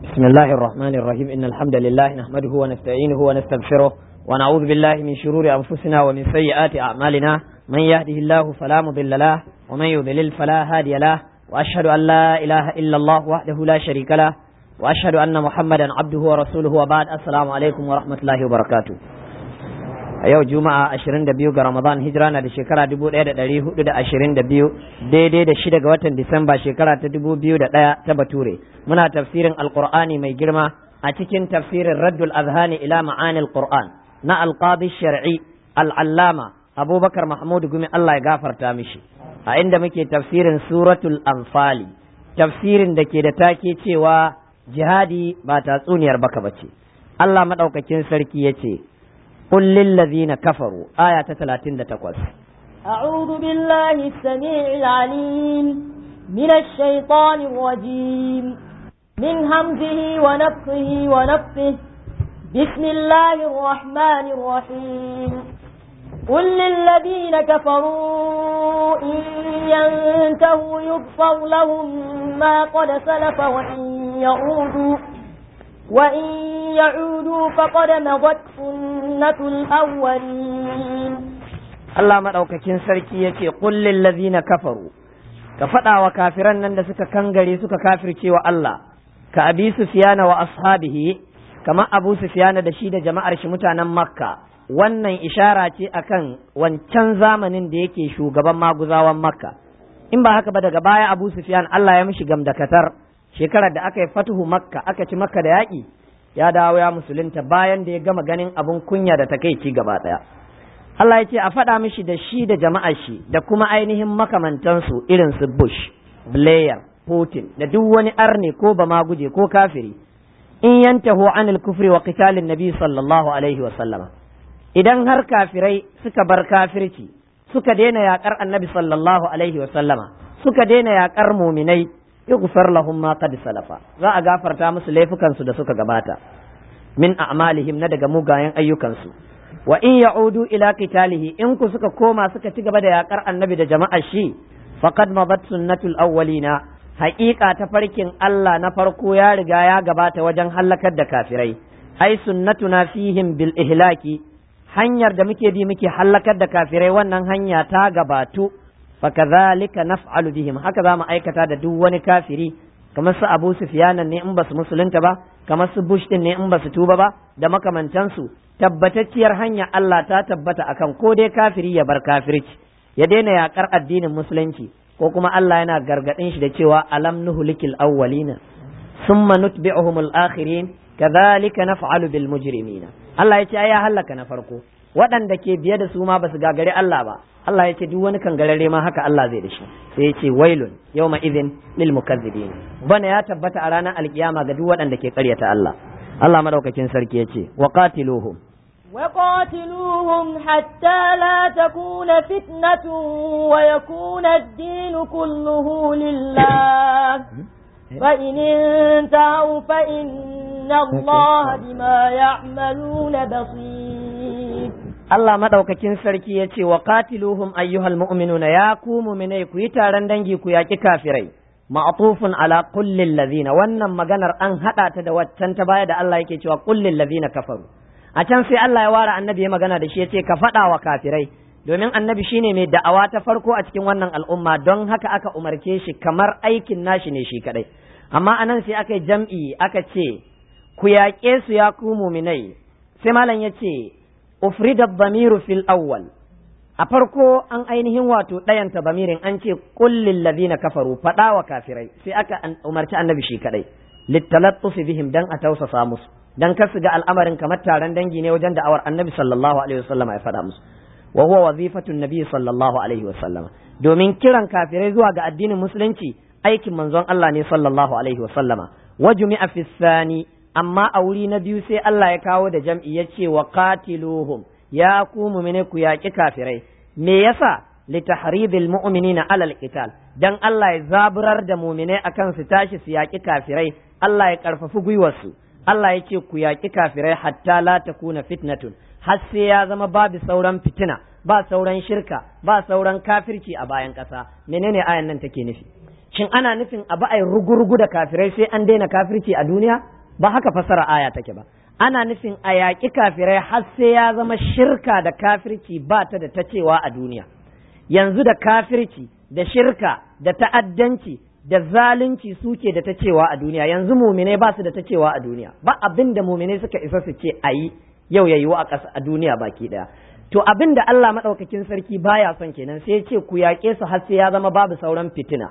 بسم الله الرحمن الرحيم إن الحمد لله نحمده ونستعينه ونستغفره ونعوذ بالله من شرور أنفسنا ومن سيئات أعمالنا من يهده الله فلا مضل له ومن يضلل فلا هادي له وأشهد أن لا إله إلا الله وحده لا شريك له وأشهد أن محمدا عبده ورسوله وبعد السلام عليكم ورحمة الله وبركاته a yau juma'a 22 ga ramadan hijira na da shekara 1422 daidai da shida ga watan disamba shekara ta 2001 ta bature muna tafsirin alqur'ani mai girma a cikin tafsirin raddul azhani ila ma'anil qur'an na alqadi shar'i al'allama abubakar mahmud gumi allah ya gafarta mishi a inda muke tafsirin suratul anfali tafsirin da ke da take cewa jihadi ba tatsuniyar baka bace allah madaukakin sarki ya ce قل للذين كفروا آية 38 أعوذ بالله السميع العليم من الشيطان الرجيم من همزه ونفخه ونفخه بسم الله الرحمن الرحيم قل للذين كفروا إن ينتهوا يغفر لهم ما قد سلف وإن يعودوا وإن يعودوا فقد مضت سنة الأولين Allah maɗaukakin sarki ya ce ƙullin lazina kafaru ka faɗa wa kafiran nan da suka kangare suka kafirce wa Allah ka abi sufiyana wa ashabihi kamar abu sufiyana da shi da jama'ar shi mutanen makka wannan ishara ce akan wancan zamanin da yake shugaban maguzawan makka in ba haka ba daga baya abu sufiyan Allah ya mishi gamdakatar shekarar da aka yi fatuhu makka aka ci makka da yaƙi ya dawo ya musulunta bayan da ya gama ganin abin kunya da takaici gaba ɗaya Allah ya ce a faɗa mishi da shi da jama'ar shi da kuma ainihin makamantansu irin su Bush, Blair, Putin da duk wani arne ko ba ma guje ko kafiri in yantahu anil kufri wa qitalin nabi sallallahu alaihi wa sallama idan har kafirai suka bar kafirci suka daina yakar annabi sallallahu alaihi wa sallama suka daina yakar muminai yughfar lahum ma qad salafa za a gafarta musu laifukansu da suka gabata min a'malihim na daga mugayen ayyukansu wa in ya'udu ila qitalihi in ku suka koma suka ci gaba da yakar annabi da jama'ar shi faqad madat sunnatul awwalina haƙiƙa ta farkin Allah na farko ya riga ya gabata wajen hallakar da kafirai ai sunnatuna fihim bil ihlaki hanyar da muke bi muke hallakar da kafirai wannan hanya ta gabatu fakadhalika naf'alu bihim haka za mu aikata da duk wani kafiri kamar su Abu Sufyan ne in basu musulunta ba kamar su Bush din ne in basu tuba ba da makamantansu tabbatacciyar hanya Allah ta tabbata akan ko dai kafiri ya bar kafirci ya daina yakar addinin musulunci ko kuma Allah yana gargadin shi da cewa alam nuhlikil awwalina summa nutbi'uhum al-akhirin kadhalika naf'alu bil mujrimina Allah ya ce ai ya halaka na farko waɗanda ke biye da su ma basu gagari Allah ba Allah ya ce duk wani kangararre ma haka Allah zai da shi sai ya ce wailun yawma idhin lil mukazzibin bana ya tabbata a ranar alkiyama ga duk waɗanda ke ƙaryata Allah Allah madaukakin sarki ya ce wa qatiluhum وقاتلوهم حتى لا تكون فتنة ويكون الدين كله لله فإن انتهوا فإن الله بما يعملون بصير Allah madaukakin sarki ya ce wa qatiluhum ayyuhal mu'minuna ya ku mu'minai ku yi taron dangi ku yaki kafirai ma'tufun ala kullil ladina wannan maganar an hada ta da waccan ta baya da Allah yake cewa kullil ladina kafaru a can sai Allah ya ware annabi ya magana da shi ya ce ka faɗa wa kafirai domin annabi shine mai da'awa ta farko a cikin wannan al'umma don haka aka umarce shi kamar aikin nashi ne shi kadai amma anan sai aka yi jam'i aka ce ku yaƙe su ya ku muminai sai malam ya ce ufrida bamiru fil awwal a farko an ainihin wato ɗayanta bamirin an ce kullin ladina kafaru faɗa wa kafirai sai aka umarci annabi shi kadai littalattufi bihim dan a tausasa musu dan kar su ga al'amarin kamar taron dangi ne wajen da'awar annabi sallallahu alaihi wasallam ya faɗa musu wa huwa wazifatun nabi sallallahu alaihi wasallam domin kiran kafirai zuwa ga addinin musulunci aikin manzon Allah ne sallallahu alaihi wasallama wa jumi'a fi thani amma a wuri na biyu sai Allah ya kawo da jam'i ya ce wa qatiluhum ya ku mu'mine ku yaƙi kafirai me yasa litahridil mu'minina alal qital dan Allah ya zaburar da mu'mine akan su tashi su yaƙi kafirai Allah ya karfafi gwiwarsu Allah ya ce ku yaƙi kafirai hatta la takuna fitnatun har sai ya zama babu sauran fitina ba sauran shirka ba sauran kafirci a bayan ƙasa menene ayan nan take nufi shin ana nufin abu ai rugurugu da kafirai sai an daina kafirci a duniya ba haka fasara aya take ba ana nufin a yaƙi kafirai har sai ya zama shirka da kafirci ba ta da ta cewa a duniya yanzu da kafirci da shirka da ta'addanci da zalunci suke da ta cewa a duniya yanzu muminai ba su da ta cewa a duniya ba abin da muminai suka isa su ce a yi yau ya yiwu a ƙasa a duniya baki ɗaya to abin da Allah maɗaukakin sarki baya son kenan sai ya ce ku yaƙe su har sai ya zama babu sauran fitina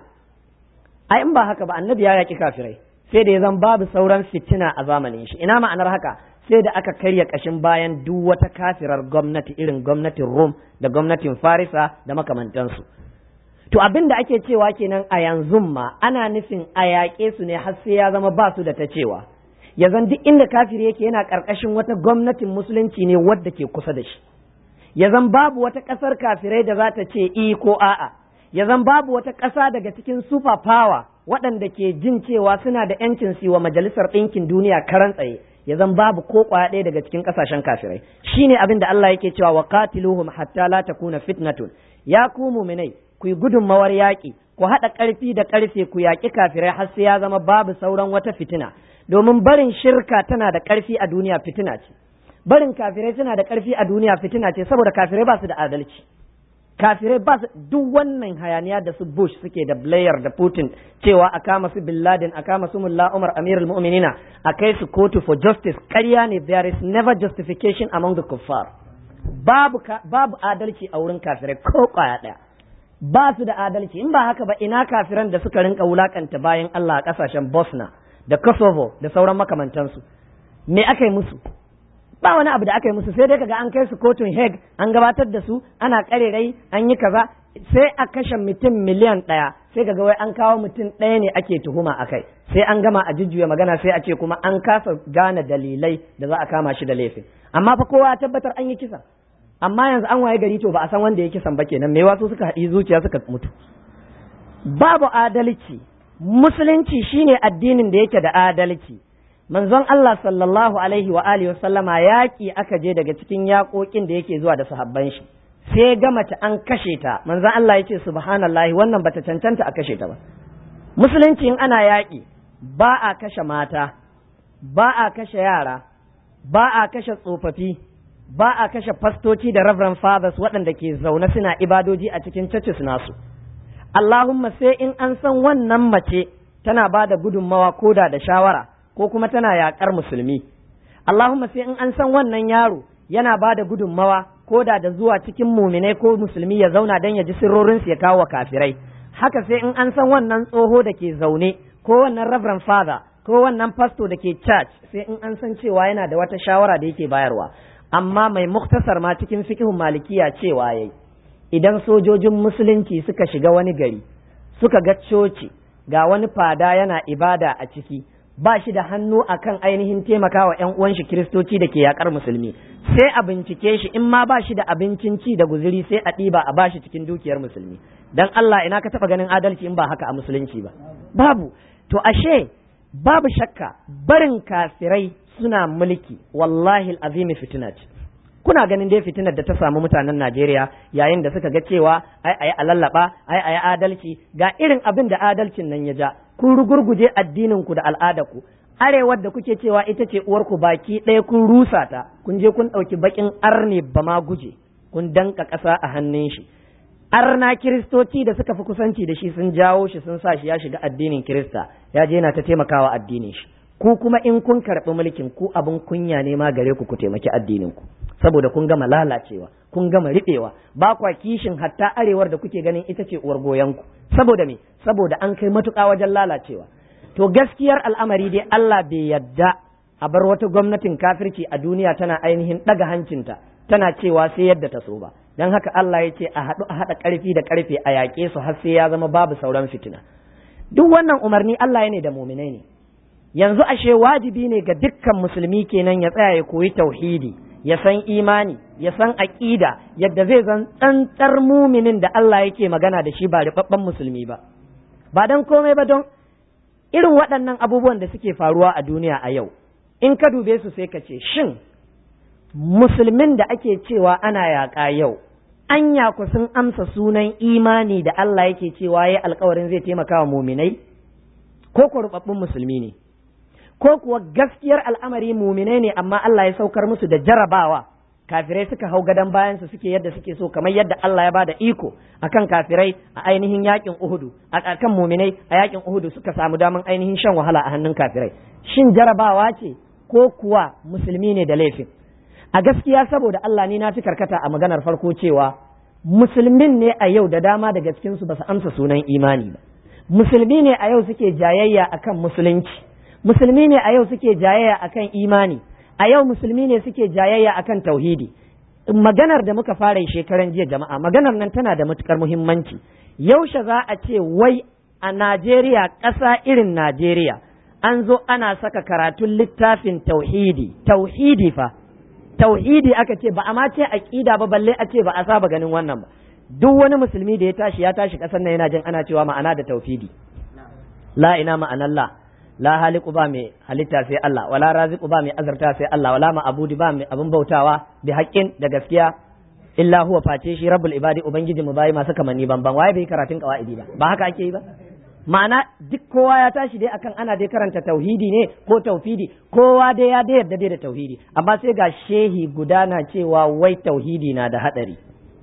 ai in ba haka ba annabi ya yaƙi kafirai sai da ya zama babu sauran fitina a zamanin shi ina ma'anar haka sai da aka karya ƙashin bayan duk wata kafirar gwamnati irin gwamnatin Rom da gwamnatin Farisa da makamantansu to abin da ake cewa kenan a yanzu ma ana nufin a yaƙe su ne har sai ya zama ba su da ta cewa ya zan duk inda kafiri yake yana ƙarƙashin wata gwamnatin musulunci ne wadda ke kusa da shi ya zan babu wata ƙasar kafirai da za ta ce i ko a'a ya zan babu wata ƙasa daga cikin super power waɗanda ke jin cewa suna da yancin su wa majalisar ɗinkin duniya karan tsaye ya zan babu ko ƙwaya ɗaya daga cikin ƙasashen kafirai shine abin da Allah yake cewa wa qatiluhum hatta la takuna fitnatun ya ku mu'minai ku yi gudunmawar yaƙi ku haɗa ƙarfi da ƙarfe ku yaƙi kafirai har sai ya zama babu sauran wata fitina domin barin shirka tana da ƙarfi a duniya fitina ce barin kafirai suna da ƙarfi a duniya fitina ce saboda kafirai ba su da adalci kafirai ba su duk wannan hayaniya da su Bush suke da Blair da Putin cewa a kama su Bin Laden a kama su Mullah Umar Amirul Mu'minina a kai su kotu for justice ƙarya ne there is never justification among the kuffar babu babu adalci a wurin kafirai ko kwaya ɗaya ba su da adalci in ba haka ba ina kafiran da suka rinka wulakanta bayan Allah a ƙasashen Bosnia da Kosovo da sauran makamantansu me aka yi musu ba wani abu da aka yi musu sai dai kaga an kai su kotun Hague an gabatar da su ana karerai an yi kaza sai a kashe mutum miliyan ɗaya sai kaga wai an kawo mutum ɗaya ne ake tuhuma a kai sai an gama a jujjuya magana sai a ce kuma an kasa gane dalilai da za a kama shi da laifin amma fa kowa ya tabbatar an yi kisa amma yanzu an waye gari to ba a san wanda ya kisan ba kenan me wasu suka haɗi zuciya suka mutu babu adalci musulunci shine addinin da yake da adalci manzon Allah sallallahu alaihi wa alihi sallama yaƙi aka je daga cikin yaƙoƙin da yake zuwa da sahabban shi sai ga mace an kashe ta manzon Allah ya ce subhanallahi wannan bata cancanta a kashe ta ba musulunci in ana yaƙi ba a kashe mata ba a kashe yara ba a kashe tsofaffi ba a kashe fastoci da reverend fathers waɗanda ke zaune suna ibadoji a cikin churches nasu Allahumma sai in an san wannan mace tana ba da gudunmawa koda da shawara ko kuma tana yaƙar musulmi Allahumma sai in an san wannan yaro yana ba da gudunmawa ko da da zuwa cikin muminai ko musulmi ya zauna don ya ji sirrorinsu ya kawo wa kafirai haka sai in an san wannan tsoho da ke zaune ko wannan reverend father ko wannan pastor da ke church sai in an san cewa yana da wata shawara da yake bayarwa amma mai muktasar ma cikin fikihun malikiya cewa yayi idan sojojin musulunci suka shiga wani gari suka ga coci ga wani fada yana ibada a ciki ba shi da hannu akan ainihin taimakawa ‘yan uwan shi kiristoci da ke yakar musulmi sai a bincike shi in ma ba shi da abincin ci da guzuri sai a ɗiba a bashi cikin dukiyar musulmi dan Allah ina ka taɓa ganin adalci in ba haka a musulunci ba babu to ashe babu shakka barin kafirai suna mulki wallahi azimi fitina ce kuna ganin dai fitinar da ta samu mutanen Najeriya yayin da suka ga cewa ai ai a lallaba ai ai adalci ga irin abin da adalcin nan ya ja kun rugurguje addinin ku da al'ada ku arewar da kuke cewa ita ce uwar ku baki ɗaya kun rusa ta kun je kun ɗauki bakin arne ba ma guje kun danka ƙasa a hannun shi arna kiristoci da suka fi kusanci da shi sun jawo shi sun sa shi ya shiga addinin kirista ya je yana ta taimakawa addinin shi ku kuma in kun karɓi mulkin ku abin kunya ne ma gare ku ku taimaki addinin ku saboda kun gama lalacewa kun gama riɓewa ba kwa kishin hatta arewar da kuke ganin ita ce uwar goyon ku saboda me saboda an kai matuƙa wajen lalacewa to gaskiyar al'amari dai Allah bai yadda a bar wata gwamnatin kafirci a duniya tana ainihin ɗaga hancinta tana cewa sai yadda ta so ba don haka Allah ya ce a haɗu a haɗa ƙarfi da ƙarfe a yaƙe su har sai ya zama babu sauran fitina duk wannan umarni Allah ya ne da muminai ne yanzu ashe wajibi ne ga dukkan musulmi kenan ya tsaya ya koyi tauhidi ya san imani ya san aqida yadda zai zan tsantsar muminin da Allah yake magana da shi ba ribabban musulmi ba ba dan komai ba don irin waɗannan abubuwan da suke faruwa a duniya a yau in ka dube su sai ka ce shin musulmin da ake cewa ana yaƙa yau anya ku sun amsa sunan imani da Allah yake cewa yayi alkawarin zai taimaka wa muminai ko ku rubabbun musulmi ne ko kuwa gaskiyar al'amari muminai ne amma Allah ya saukar musu da jarabawa kafirai suka hau gadon bayansu suke yadda suke so kamar yadda Allah ya bada iko akan kafirai a ainihin yakin Uhudu a kan muminai a yakin Uhudu suka samu daman ainihin shan wahala a hannun kafirai shin jarabawa ce ko kuwa musulmi ne da laifin a gaskiya saboda Allah ni na fi karkata a maganar farko cewa musulmin ne a yau da dama daga cikin su ba su amsa sunan imani ba musulmi ne a yau suke jayayya akan musulunci musulmi ne a yau suke jayayya akan imani a yau musulmi ne suke jayayya akan tauhidi maganar da muka fara shekaran jiya jama'a maganar nan tana da matukar muhimmanci yaushe za a ce wai a Najeriya ƙasa irin Najeriya an zo ana saka karatun littafin tauhidi tauhidi fa tauhidi aka ce ba a ma ce aqida ba balle a ce ba a saba ganin wannan ba duk wani musulmi da ya tashi ya tashi ƙasar nan yana jin ana cewa ma'ana da tauhidi la ina ma'anallah la haliku ba mai halitta sai Allah wala raziku ba mai azarta sai Allah wala ma'abudi ba mai abin bautawa bi haƙƙin da gaskiya illa huwa face shi rabbul ibadi ubangiji mu bayi masu kamanni banban waye bai karatun qawaidi ba ba haka ake yi ba ma'ana duk kowa ya tashi dai akan ana dai karanta tauhidi ne ko tauhidi kowa dai ya dai yarda dai da tauhidi amma sai ga shehi gudana cewa wai tauhidi na da hadari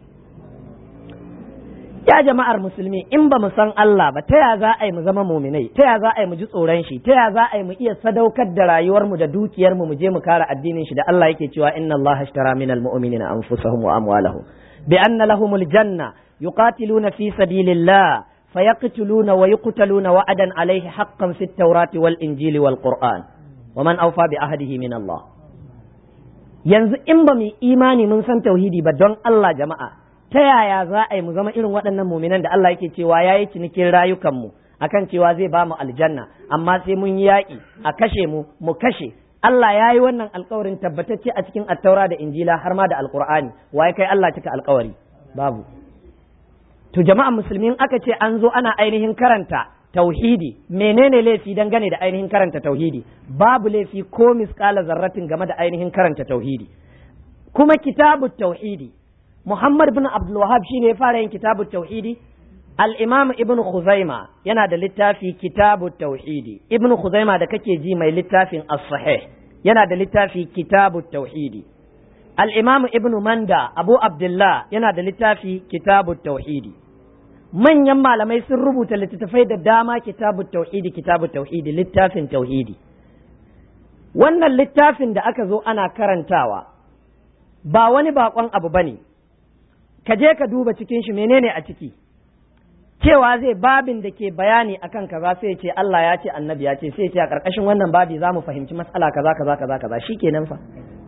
ya jama'ar musulmi in ba mu san Allah ba ta ya za a yi mu zama muminai ta ya za a yi mu ji tsoron shi ta ya za a yi mu iya sadaukar da rayuwarmu da dukiyarmu mu je mu kare addinin shi da Allah yake cewa inna Allah ashtara minal mu'minina anfusahum wa amwalahum bi anna lahumul janna yuqatiluna fi sabilillah fayaqtuluna wa yuqtaluna wa'adan alayhi haqqan fit tawrati wal injili wal qur'an wa man awfa bi ahdihi min Allah yanzu in ba mu imani mun san tauhidi ba don Allah jama'a ta yaya za a yi mu zama irin waɗannan muminan da Allah yake cewa ya yi cinikin rayukanmu akan cewa zai ba mu aljanna amma sai mun yi yaƙi a kashe mu mu kashe Allah ya yi wannan alkawarin tabbatacce a cikin attaura da injila har ma da alkur'ani waye kai Allah cika alkawari babu to jama'a musulmin aka ce an zo ana ainihin karanta tauhidi menene laifi dangane da ainihin karanta tauhidi babu laifi ko misƙala zarratin game da ainihin karanta tauhidi kuma kitabu tauhidi Muhammad bin Abdul Wahab shine ya fara yin kitabu tauhidi Al-Imam Ibn Khuzaima yana da littafi kitabu tauhidi Ibn Khuzaima da kake ji mai littafin As-Sahih yana da littafi kitabu tauhidi Al-Imam Ibn Manda Abu Abdullah yana da littafi kitabu tauhidi manyan malamai sun rubuta littattafai da dama kitabu tauhidi kitabu tauhidi littafin tauhidi wannan littafin da aka zo ana karantawa ba wani bakon abu bane ka je ka duba cikin shi menene a ciki cewa zai babin da ke bayani akan kaza sai ce Allah ya ce annabi ya ce sai ce a karkashin wannan babi za mu fahimci matsala kaza kaza kaza kaza shikenan fa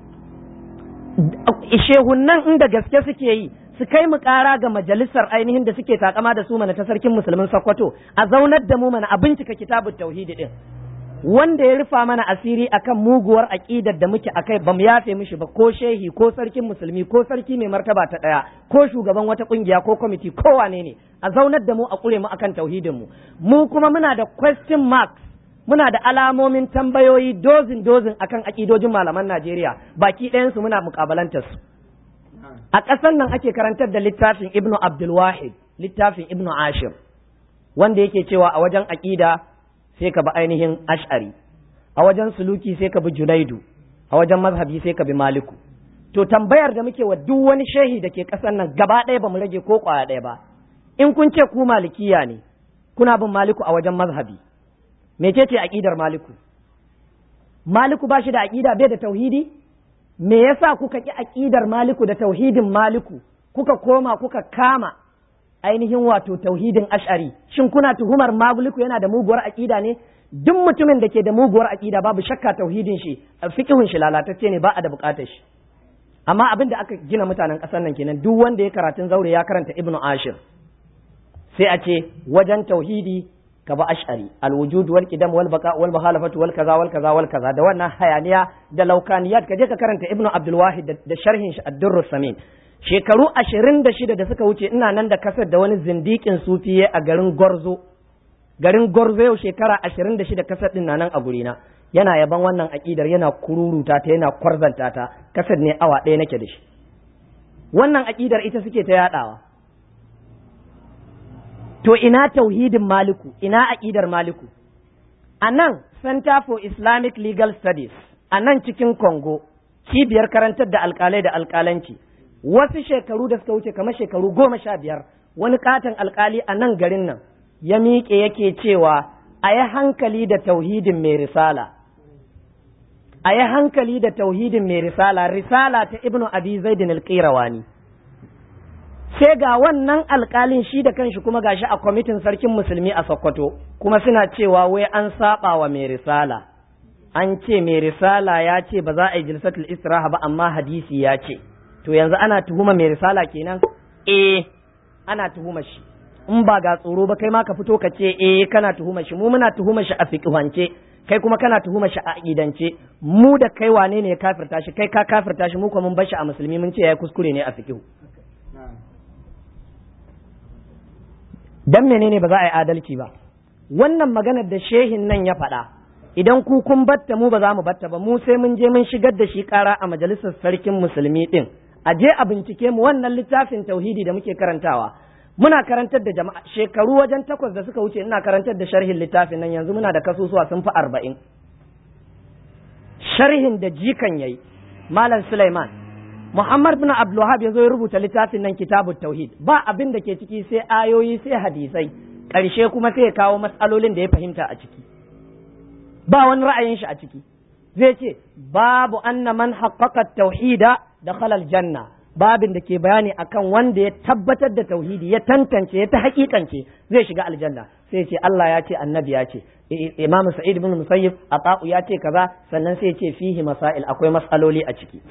shehunnan inda gaske suke yi su kai mu kara ga majalisar ainihin da suke takama da su mana ta sarkin musulmin Sokoto a zaunar da mu mana a bincika kitabut tauhidi din wanda ya rufa mana asiri akan muguwar aƙidar da muke akai ba mu yafe mishi ba ko shehi ko sarkin musulmi ko sarki mai martaba ta ɗaya ko shugaban wata ƙungiya ko kwamiti ko wane ne a zaunar da mu a ƙure mu akan tauhidin mu mu kuma muna da question marks muna da alamomin tambayoyi dozin dozin akan aƙidojin malaman Najeriya baki ɗayan su muna muƙabalantar su a ƙasar nan ake karantar da littafin Ibn Abdul Wahid littafin Ibn Ashir wanda yake cewa a wajen aƙida sai ka bi ainihin ash'ari a wajen suluki sai ka bi junaidu a wajen mazhabi sai ka bi maliku to tambayar da muke wa duk wani shehi da ke ƙasar nan gaba ɗaya ba mu rage ko ƙwaya ɗaya ba in kun ce ku malikiya ne kuna bin maliku a wajen mazhabi mecece aƙidar maliku maliku ba shi da aƙida bai da tauhidi me yasa kuka ƙi aƙidar maliku da tauhidin maliku kuka koma kuka kama ainihin wato tauhidin ash'ari shin kuna tuhumar maguliku yana da muguwar aqida ne duk mutumin da ke da muguwar aqida babu shakka tauhidin shi fiqhun shi lalatacce ne ba a da bukatar shi amma abin da aka gina mutanen ƙasar nan kenan duk wanda ya karatun zaure ya karanta ibnu ashir sai a ce wajen tauhidi ka ba ash'ari alwujud wal qidam wal baqa wal muhalafatu wal kaza wal kaza wal kaza da wannan hayaniya da laukaniyat ka je ka karanta ibnu abdul wahid da sharhin shi ad-durrus samin shekaru ashirin da shida da suka wuce ina nan da kasar da wani zindikin sufiye a garin Gorzo garin Gorzo yau shekara ashirin da shida kasar din nan a gurina yana yaban wannan aƙidar yana kururuta ta yana kwarzanta ta kasar ne awa ɗaya nake da shi wannan aƙidar ita suke ta yaɗawa to ina tauhidin maliku ina aƙidar maliku a nan center for islamic legal studies a nan cikin congo cibiyar karantar da alƙalai da alƙalanci wasu shekaru da suka wuce kamar shekaru goma sha biyar wani katon alƙali a nan garin nan ya miƙe yake cewa a yi hankali da tauhidin mai risala a yi hankali da tauhidin mai risala risala ta ibnu abi zaidin alƙirawani sai ga wannan alƙalin shi da kanshi kuma gashi a kwamitin sarkin musulmi a sokoto kuma suna cewa wai an saba wa mai risala an ce mai risala ya ce ba za a yi jilsatul istiraha ba amma hadisi ya ce to yanzu ana tuhuma mai risala kenan eh ana tuhuma shi in ba ga tsoro ba kai ma ka fito ka ce eh kana tuhuma shi mu muna tuhuma shi a fiqhance kai kuma kana tuhuma shi a aqidance mu da kai wane ne ya kafirta shi kai ka kafirta shi mu kuma mun bar shi a musulmi mun ce yayi kuskure ne a fiqhu dan menene ba za a yi adalci ba wannan maganar da shehin nan ya faɗa idan ku kun batta mu ba za mu batta ba mu sai mun je mun shigar da shi ƙara a majalisar sarkin musulmi din a je a bincike mu wannan littafin tauhidi da muke karantawa muna karantar da jama'a shekaru wajen takwas da suka wuce ina karantar da sharhin littafin nan yanzu muna da kasusuwa sun fi arba'in sharhin da jikan yayi malam Sulaiman Muhammad bin Abdulwahab ya zo ya rubuta littafin nan kitabut tauhid ba abin da ke ciki sai ayoyi sai hadisai ƙarshe kuma sai ya kawo matsalolin da ya fahimta a ciki ba wani ra'ayin shi a ciki zai ce babu anna man haqqaqa tauhida da khalal janna babin da ke bayani akan wanda ya tabbatar da tauhidi ya tantance ya ta hakikance zai shiga aljanna sai ce Allah ya ce annabi ya ce Imam Sa'id ibn Musayyib Ata'u ya ce kaza sannan sai ce fihi masail akwai mas'aloli a ciki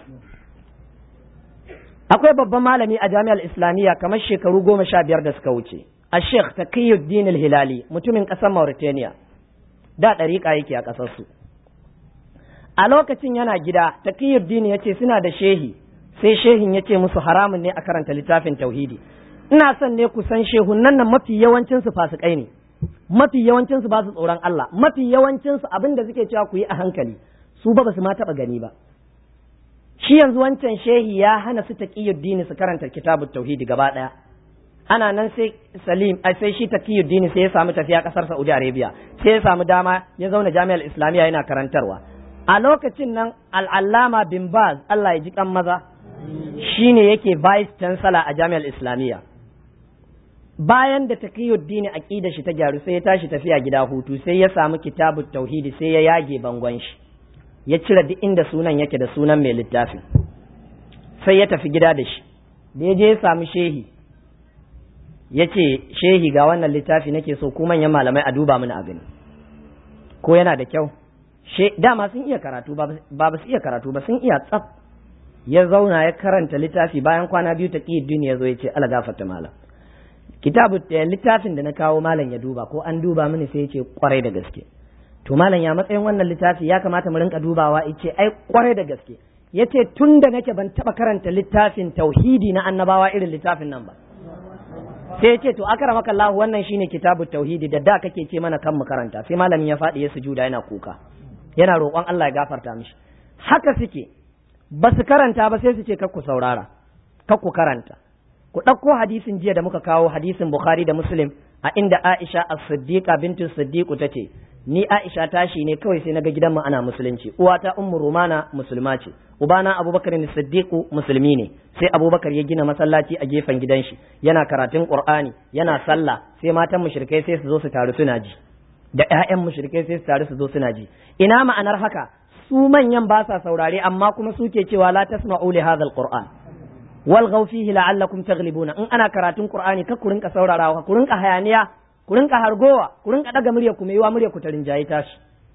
akwai babban malami a jami'ar islamiyya kamar shekaru goma sha biyar da suka wuce a sheikh taqiyuddin hilali mutumin ƙasar mauritania da ɗariƙa yake a ƙasarsu a lokacin yana gida taqiyuddin ya ce suna da shehi sai shehin ya ce musu haramun ne a karanta littafin tauhidi ina son ne ku san shehunan nan mafi yawancinsu fasikai ne mafi yawancinsu ba su tsoron Allah mafi yawancinsu abin da suke cewa ku yi a hankali su ba su ma taɓa gani ba shi yanzu wancan shehi ya hana su taqiyuddin su karanta kitabut tauhidi gaba daya ana nan sai salim ai sai shi taqiyuddin sai ya samu tafiya kasar Saudi Arabia sai ya samu dama ya zauna jami'ar Islamiyya yana karantarwa a lokacin nan al'allama bin Baz Allah ya ji kan maza shine yake vice chancellor a jami'ar Islamiyya bayan da taqiyuddin aqida shi ta gyaru sai ya tashi tafiya gida hutu sai ya samu kitabut tauhidi sai ya yage bangon shi ya cire duk inda sunan yake da sunan mai littafin sai ya tafi gida da shi da ya je ya samu shehi ya ce shehi ga wannan littafi nake so ku manyan malamai a duba mini a gani ko yana da kyau dama sun iya karatu ba ba su iya karatu ba sun iya tsaf ya zauna ya karanta littafi bayan kwana biyu ta ƙi duniya zo ya ce ala gafarta malam kitabu littafin da na kawo malam ya duba ko an duba mini sai ya ce kwarai da gaske to malam ya matsayin wannan littafi ya kamata mu rinka dubawa ice ai kwarai da gaske yace tun da nake ban taba karanta littafin tauhidi na annabawa irin littafin nan ba sai yace to akramaka Allah wannan shine kitabu tauhidi da da kake ce mana kan mu karanta sai malamin ya faɗi ya sujuda yana kuka yana roƙon Allah ya gafarta mishi haka suke ba su karanta ba sai su ce kakku saurara kakku karanta ku ɗauko hadisin jiya da muka kawo hadisin Bukhari da Muslim a inda Aisha as-Siddiqa bintu Siddiqu tace ni Aisha tashi ne kawai sai naga gidanmu ana musulunci uwata Ummu Rumana musulma ce ubana Abubakar ne Siddiqu musulmi ne sai Abubakar ya gina masallaci a gefen gidan shi yana karatun Qur'ani yana sallah sai matan mushrikai sai su zo su taru suna ji da ƴaƴan mushrikai sai su taru su zo suna ji ina ma'anar haka su manyan ba sa saurare amma kuma suke cewa la tasma'u li hadha al-Qur'an walghaw fihi la'allakum taghlibuna in ana karatun qur'ani ka ku rinka saurarawa ku rinka hayaniya ku rinka hargowa ku rinka daga murya ku maiwa murya ku ta rinjaye tashi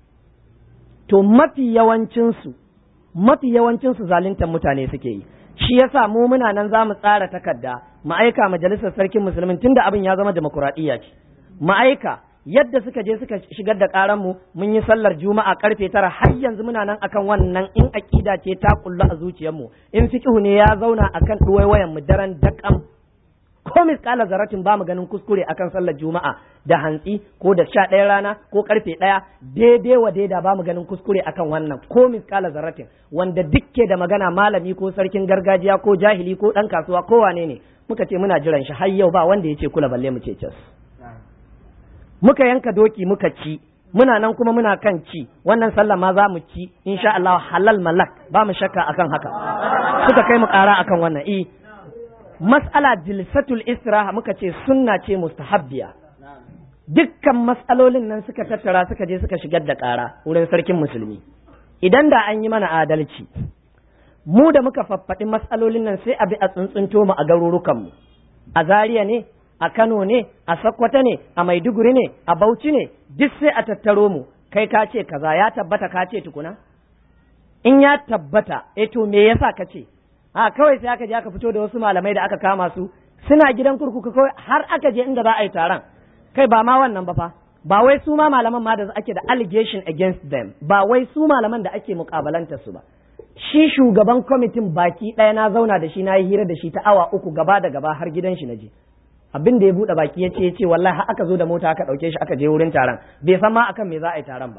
to mafi yawancin su mafi yawancin su zaluntar mutane suke yi shi yasa mu muna nan za mu tsara takarda mu aika majalisar sarkin musulmin tunda abin ya zama demokuraɗiyya ce mu aika yadda suka je suka shigar da karan mu mun yi sallar juma'a karfe tara har yanzu muna nan akan wannan in aqida ce ta kullu a zuciyar mu in fiqhu ne ya zauna akan duwaiwayan mu daren dakam ko misƙala zaratin ba mu ganin kuskure akan sallar juma'a da hantsi ko da sha ɗaya rana ko karfe ɗaya daidai wa daida ba mu ganin kuskure akan wannan ko misƙala zaratin wanda dukke da magana malami ko sarkin gargajiya ko jahili ko ɗan kasuwa ko wane ne muka ce muna jiran shi har yau ba wanda ya ce kula balle mu ce cas muka yanka doki muka ci muna nan kuma muna kan ci wannan sallah ma za mu ci insha Allah halal malak ba mu shakka akan haka suka kai mu ƙara akan wannan eh mas'ala jilsatul istiraha muka ce sunna ce mustahabbiya dukkan mas'alolin nan suka tattara suka je suka shigar da ƙara wurin sarkin musulmi idan da an yi mana adalci mu da muka faffaɗi mas'alolin nan sai a bi a tsuntsunto mu a garurukanmu a Zaria ne a Kano ne a Sokoto ne a Maiduguri ne a Bauchi ne duk sai a tattaro mu kai ka ce kaza ya tabbata ka ce tukuna in ya tabbata eh to me yasa ka ce a kawai sai aka je aka fito da wasu malamai da aka kama su suna gidan kurkuku kawai har aka je inda za a yi taron kai ba ma wannan ba fa ba wai su ma malaman ma da ake da allegation against them ba wai su malaman da ake mukabalanta su ba shi shugaban kwamitin baki ɗaya na zauna da shi na yi hira da shi ta awa uku gaba da gaba har gidan shi na je abin da ya buɗe baki ya ce ya ce wallahi har aka zo da mota aka ɗauke shi aka je wurin taron bai san ma akan me za a yi taron ba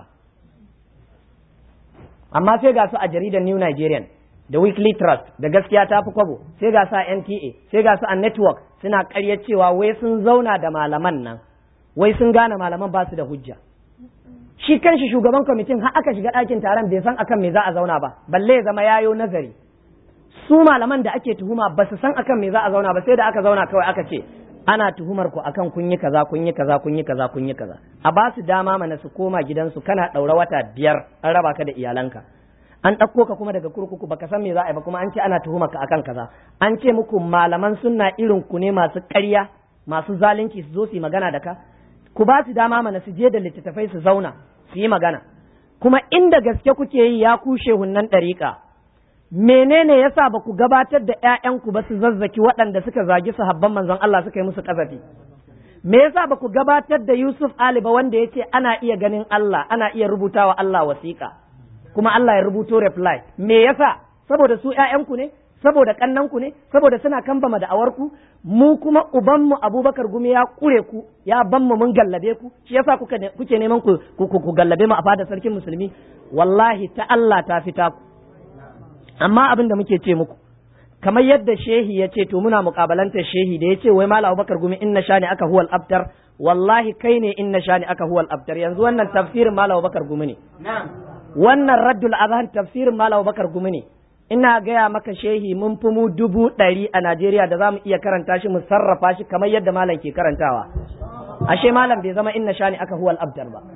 amma sai ga su a jaridar New Nigerian da Weekly Trust da gaskiya ta fi kwabo sai ga su a NTA sai ga su a network suna ƙarya cewa wai sun zauna da malaman nan wai sun gane malaman ba su da hujja shi kanshi shugaban kwamitin har aka shiga ɗakin taron bai san akan me za a zauna ba balle ya zama yayo nazari su malaman da ake tuhuma ba su san akan me za a zauna ba sai da aka zauna kawai aka ce ana tuhumar ku akan kun yi kaza kun yi kaza kun yi kaza kun yi kaza a ba su dama mana su koma gidansu kana ɗaura wata biyar an raba ka da iyalanka an ɗauko ka kuma daga kurkuku baka san me za a yi ba kuma an ce ana tuhumar ka akan kaza an ce muku malaman sunna irin ku ne masu ƙarya masu zalunci su zo su yi magana da ka ku ba su dama mana su je da littattafai su zauna su yi magana kuma inda gaske kuke yi ya kushe hunnan ɗariƙa menene yasa ba ku gabatar da ƴaƴanku ba su zazzaki waɗanda suka zagi sahabban manzon Allah suka yi musu ƙazafi me yasa ba ku gabatar da Yusuf Ali ba wanda ya ce ana iya ganin Allah ana iya rubutawa Allah wasiƙa kuma Allah ya rubuto reply me yasa saboda su ƴaƴanku ne saboda kannanku ne saboda suna kambama da awarku mu kuma ubanmu Abubakar Gumi ya kure ku ya banmu mun gallabe ku shi yasa kuke kuke neman ku ku gallabe mu a fadar sarkin musulmi wallahi ta Allah ta fita ku amma abin da muke ce muku kamar yadda shehi ya ce to muna mukabalantar shehi da ya ce wai mala abubakar gumi inna shani aka huwal abtar wallahi kai ne inna shani aka huwal abtar yanzu wannan tafsirin mala abubakar gumi ne wannan raddul azhan tafsirin mala abubakar gumi ne ina gaya maka shehi mun fi mu dubu ɗari a najeriya da za mu iya karanta shi mu sarrafa shi kamar yadda malam ke karantawa ashe malam bai zama inna shani aka huwal abtar ba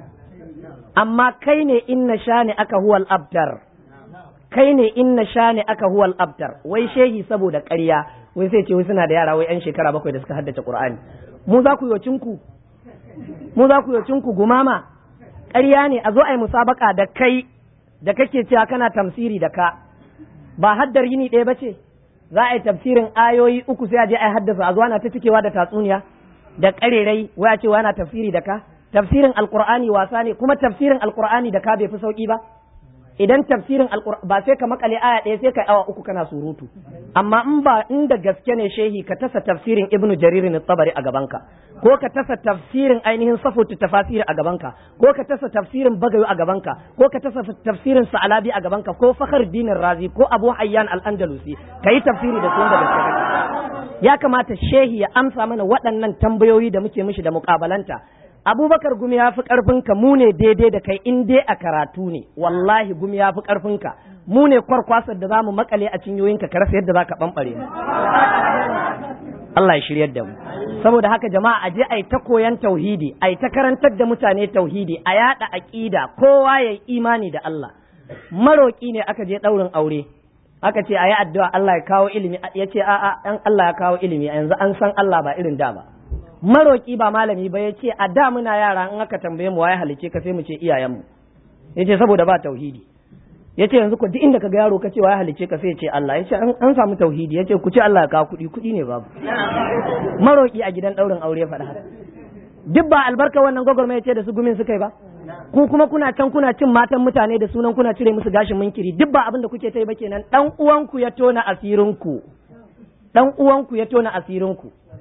amma kai ne inna shani aka huwal abtar kai ne inna shani aka huwal abtar wai shehi saboda ƙarya wai sai ce wai suna da yara wai yan shekara bakwai da suka haddace qur'ani mu za ku yi ku mu za ku yi ku gumama ƙarya ne a zo a yi musabaka da kai da kake cewa kana tamsiri da ka ba haddar yini ɗaya ba ce za a yi tafsirin ayoyi uku sai a je a yi haddasa a zo ana ta cikewa da tatsuniya da ƙarerai wai a ce ana tafsiri da ka tafsirin alqur'ani wasa ne kuma tafsirin alqur'ani da ka bai fi sauki ba idan tafsirin alqur'ani ba sai ka makale aya ɗaya sai ka awa uku kana surutu amma in ba inda gaske ne shehi ka tasa tafsirin ibnu jarir ne tabari a gabanka ko ka tasa tafsirin ainihin safutu tafasiri a gabanka ko ka tasa tafsirin bagayu a gabanka ko ka tasa tafsirin sa'alabi a gabanka ko fakhar dinin razi ko abu hayyan al-andalusi ka yi tafsiri da su da gaske ya kamata shehi ya amsa mana waɗannan tambayoyi da muke mishi da muƙabalanta abubakar gumi ya fi ƙarfinka mu ne daidai da kai in dai a karatu ne wallahi gumi ya fi ƙarfinka mu ne kwarkwasar da za mu makale a cinyoyinka ka rasa yadda za ka ɓamɓare mu Allah ya shiryar da mu saboda haka jama'a a je a yi ta koyan tauhidi a yi ta karantar da mutane tauhidi a yaɗa aƙida kowa ya yi imani da Allah maroƙi ne aka je ɗaurin aure aka ce a yi addu'a Allah ya kawo ilimi ya ce a'a ɗan Allah ya kawo ilimi yanzu an san Allah ba irin da ba maroƙi ba malami ba ya ce a da muna yara in aka tambaye mu waye halice ka sai mu ce iyayenmu ya ce saboda ba tauhidi ya ce yanzu ku duk inda ka ga yaro ka ce waye halice ka sai ya ce Allah ya ce an samu tauhidi ya ce ku ce Allah ya kawo kuɗi kuɗi ne babu maroƙi a gidan ɗaurin aure faɗa haka duk ba albarka wannan gwagwarma ya ce da su gumin suka yi ba ku kuma kuna can kuna cin matan mutane da sunan kuna cire musu gashin munkiri duk ba abin da kuke ta yi ba kenan dan uwanku ya tona asirinku dan uwanku ya tona asirinku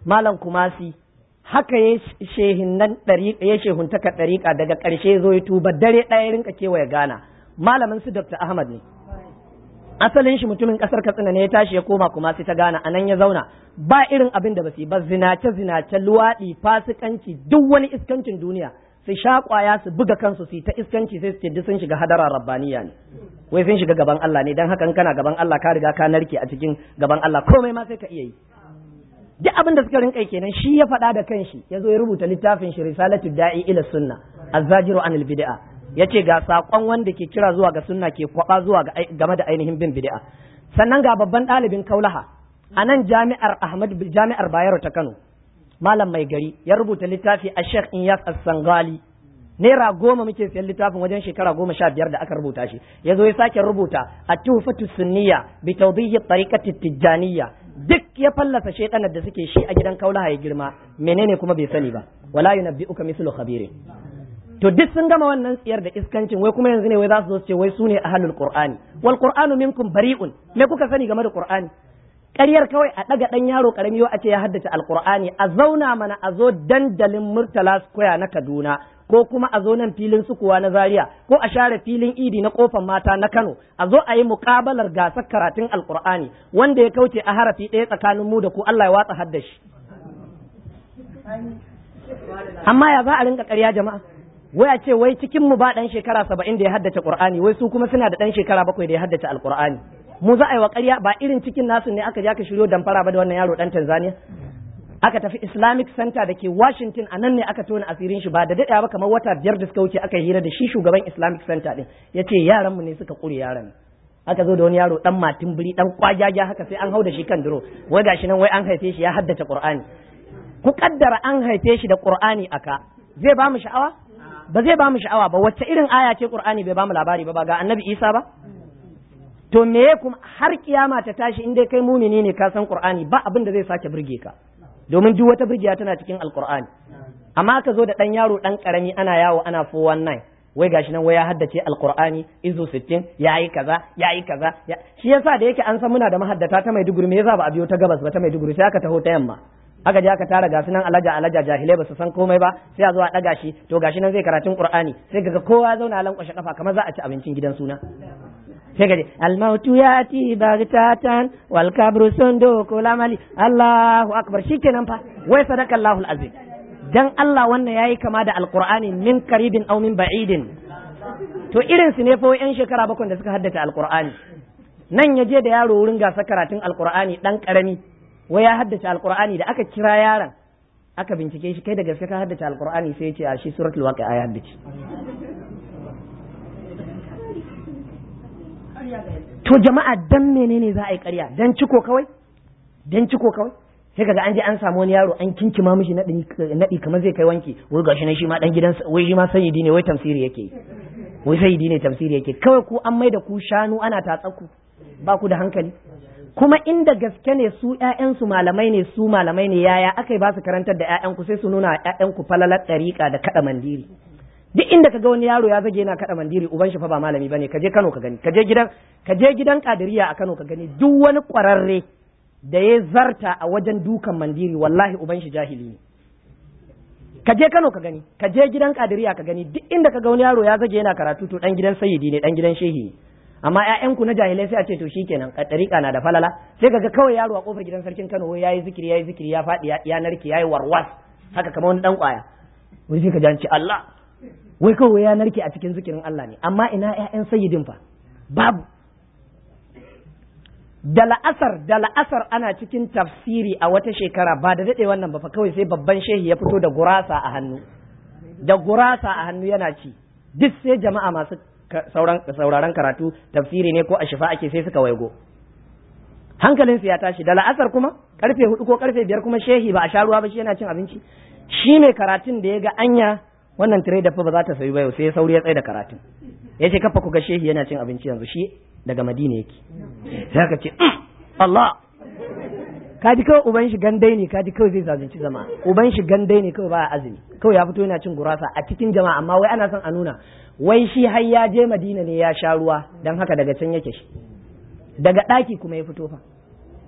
malam kumasi haka ya shehinnan ɗariƙa ya shehuntaka ɗariƙa daga ƙarshe zo ya tuba dare ɗaya rinka kewaye gana malamin su dr ahmad ne asalin shi mutumin ƙasar katsina ne ya tashi ya koma kumasi ta gana anan ya zauna ba irin abin da ba su ba zinace zinace luwaɗi fasikanci duk wani iskancin duniya su sha kwaya su buga kansu su yi ta iskanci sai su ce duk sun shiga hadara rabbaniya ne wai sun shiga gaban Allah ne dan haka kana gaban Allah ka riga ka narke a cikin gaban Allah komai ma sai ka iya yi duk abin da suka rinka kenan shi ya faɗa da kanshi ya zo ya rubuta littafin shi risalatu da'i ila sunna azzajiru anil bid'a yace ga sakon wanda ke kira zuwa ga sunna ke kwaba zuwa ga game da ainihin bin bid'a sannan ga babban ɗalibin kaulaha a nan jami'ar Ahmad jami'ar Bayero ta Kano malam mai gari ya rubuta littafi a Sheikh Inyas As-Sangali naira goma muke siyan littafin wajen shekara goma sha biyar da aka rubuta shi ya zo ya sake rubuta a tuhfatu sunniya bi tawdihi tariqati tijjaniyya duk ya fallasa shaidanar da suke shi a gidan kaulaha ya girma menene kuma bai sani ba wala yunabbi'uka mislu khabirin to duk sun gama wannan tsiyar da iskancin wai kuma yanzu ne wai za su zo su ce wai su ne ahlul qur'ani wal qur'anu minkum bari'un me kuka sani game da qur'ani ƙaryar kawai a ɗaga ɗan yaro ƙarami a ce ya haddace alƙur'ani a zauna mana a zo dandalin murtala square na kaduna ko kuma a zo nan filin sukuwa na zaria ko a share filin idi na kofan mata na kano a zo a yi muƙabalar gasar karatun alƙur'ani wanda ya kauce a harafi ɗaya tsakanin mu da ku allah ya watsa haddashi amma ya za a rinka ƙarya jama'a wai a ce wai cikin mu ba ɗan shekara saba'in da ya haddace ƙur'ani wai su kuma suna da ɗan shekara bakwai da ya haddace alƙur'ani mu za a yi wa ƙarya ba irin cikin nasu ne aka je aka shiryo damfara ba da wannan yaro dan Tanzania aka tafi Islamic Center da ke Washington a nan ne aka tona asirin shi ba da daɗewa ba kamar wata biyar da suka wuce aka hira da shi shugaban Islamic Center din yace yaran mu ne suka kure yaran aka zo da wani yaro dan matin biri dan kwajaja haka sai an hau da shi kan duro wai gashi nan wai an haife shi ya haddace Qur'ani ku kaddara an haife shi da Qur'ani aka zai ba mu sha'awa ba zai ba mu sha'awa ba wacce irin aya ce Qur'ani bai ba mu labari ba ba ga Annabi Isa ba to me kuma har kiyama ta tashi in dai kai mumini ne ka san qur'ani ba abin da zai sake burge ka domin duk wata burgiya tana cikin alqur'ani amma ka zo da dan yaro dan karami ana yawo ana 419 wai gashi nan wai ya haddace alqur'ani izu 60 yayi kaza yayi kaza shi yasa da yake an san muna da mahaddata ta Maiduguri me yasa ba a biyo ta gabas ba ta Maiduguri sai aka taho ta yamma aka je aka tara gasu nan alaja alaja jahilai ba su san komai ba sai a zo a daga shi to gashi nan zai karatun qur'ani sai kaga kowa ya zauna lankwashe kafa kamar za a ci abincin gidan suna sai ka ce almautu ya ti bagtatan wal kabru sunduku lamali Allahu akbar shikenan fa wai sadaka Allahul azim dan Allah wannan yayi kama da alqur'ani min qaribin aw min ba'idin to irin su ne fa yan shekara bakwai da suka haddace alqur'ani nan ya je da yaro wurin gasa karatun alqur'ani dan karami wai ya haddace alqur'ani da aka kira yaron aka bincike shi kai da gaske ka haddace alqur'ani sai ya ce a shi suratul waqi'a ya haddace to jama'a dan menene za a yi ƙarya dan ciko kawai dan ciko kawai sai kaga an je an samu wani yaro an kinkima mishi naɗi kamar zai kai wanki wai gashi nan shi ma dan gidan wai shi ma sayyidi ne wai tamsiri yake wai sayyidi ne tamsiri yake kawai ku an maida ku shanu ana tatsaku ba ku da hankali kuma inda gaske ne su ƴaƴansu malamai ne su malamai ne yaya aka yi ba su karantar da ƴaƴanku sai su nuna ƴaƴanku falalar ɗariƙa da kaɗa mandiri duk inda ka ga wani yaro ya zage yana kada mandiri uban shi fa ba malami bane ka je Kano ka gani ka je gidan ka je gidan Kadiriya a Kano ka gani duk wani kwararre da ya zarta a wajen dukan mandiri wallahi uban shi jahili ne ka je Kano ka gani ka je gidan Kadiriya ka gani duk inda ka ga wani yaro ya zage yana karatu to dan gidan sayyidi ne dan gidan shehi ne amma ƴaƴanku na jahilai sai a ce to shikenan ɗariƙa na da falala sai kaga kawai yaro a kofar gidan sarkin Kano wai yayi zikiri yayi zikiri ya faɗi ya narke yayi warwas haka kamar wani dan kwaya wai sai ka ji an ce Allah wai kawai ya narke a cikin zikirin Allah ne amma ina ƴaƴan sayyidin fa babu da la'asar da la'asar ana cikin tafsiri a wata shekara ba da daɗe wannan ba fa kawai sai babban shehi ya fito da gurasa a hannu da gurasa a hannu yana ci duk sai jama'a masu sauraron karatu tafsiri ne ko a shifa ake sai suka waigo hankalinsu ya tashi da la'asar kuma karfe hudu ko karfe biyar kuma shehi ba a sha ruwa ba shi yana cin abinci shi ne karatun da ya ga anya wannan tire da fa ba za ta sayi ba yau sai ya sauri ya tsaye da karatun ya ce kafa ku ga shehi yana cin abinci yanzu shi daga madina yake sai ka ce Allah ka ji kawai uban shi gandai ne ka ji kawai zai zalunci zama uban shi gandai ne kawai ba azumi kawai ya fito yana cin gurasa a cikin jama'a amma wai ana son a nuna wai shi har ya je madina ne ya sha ruwa dan haka daga can yake shi daga ɗaki kuma ya fito fa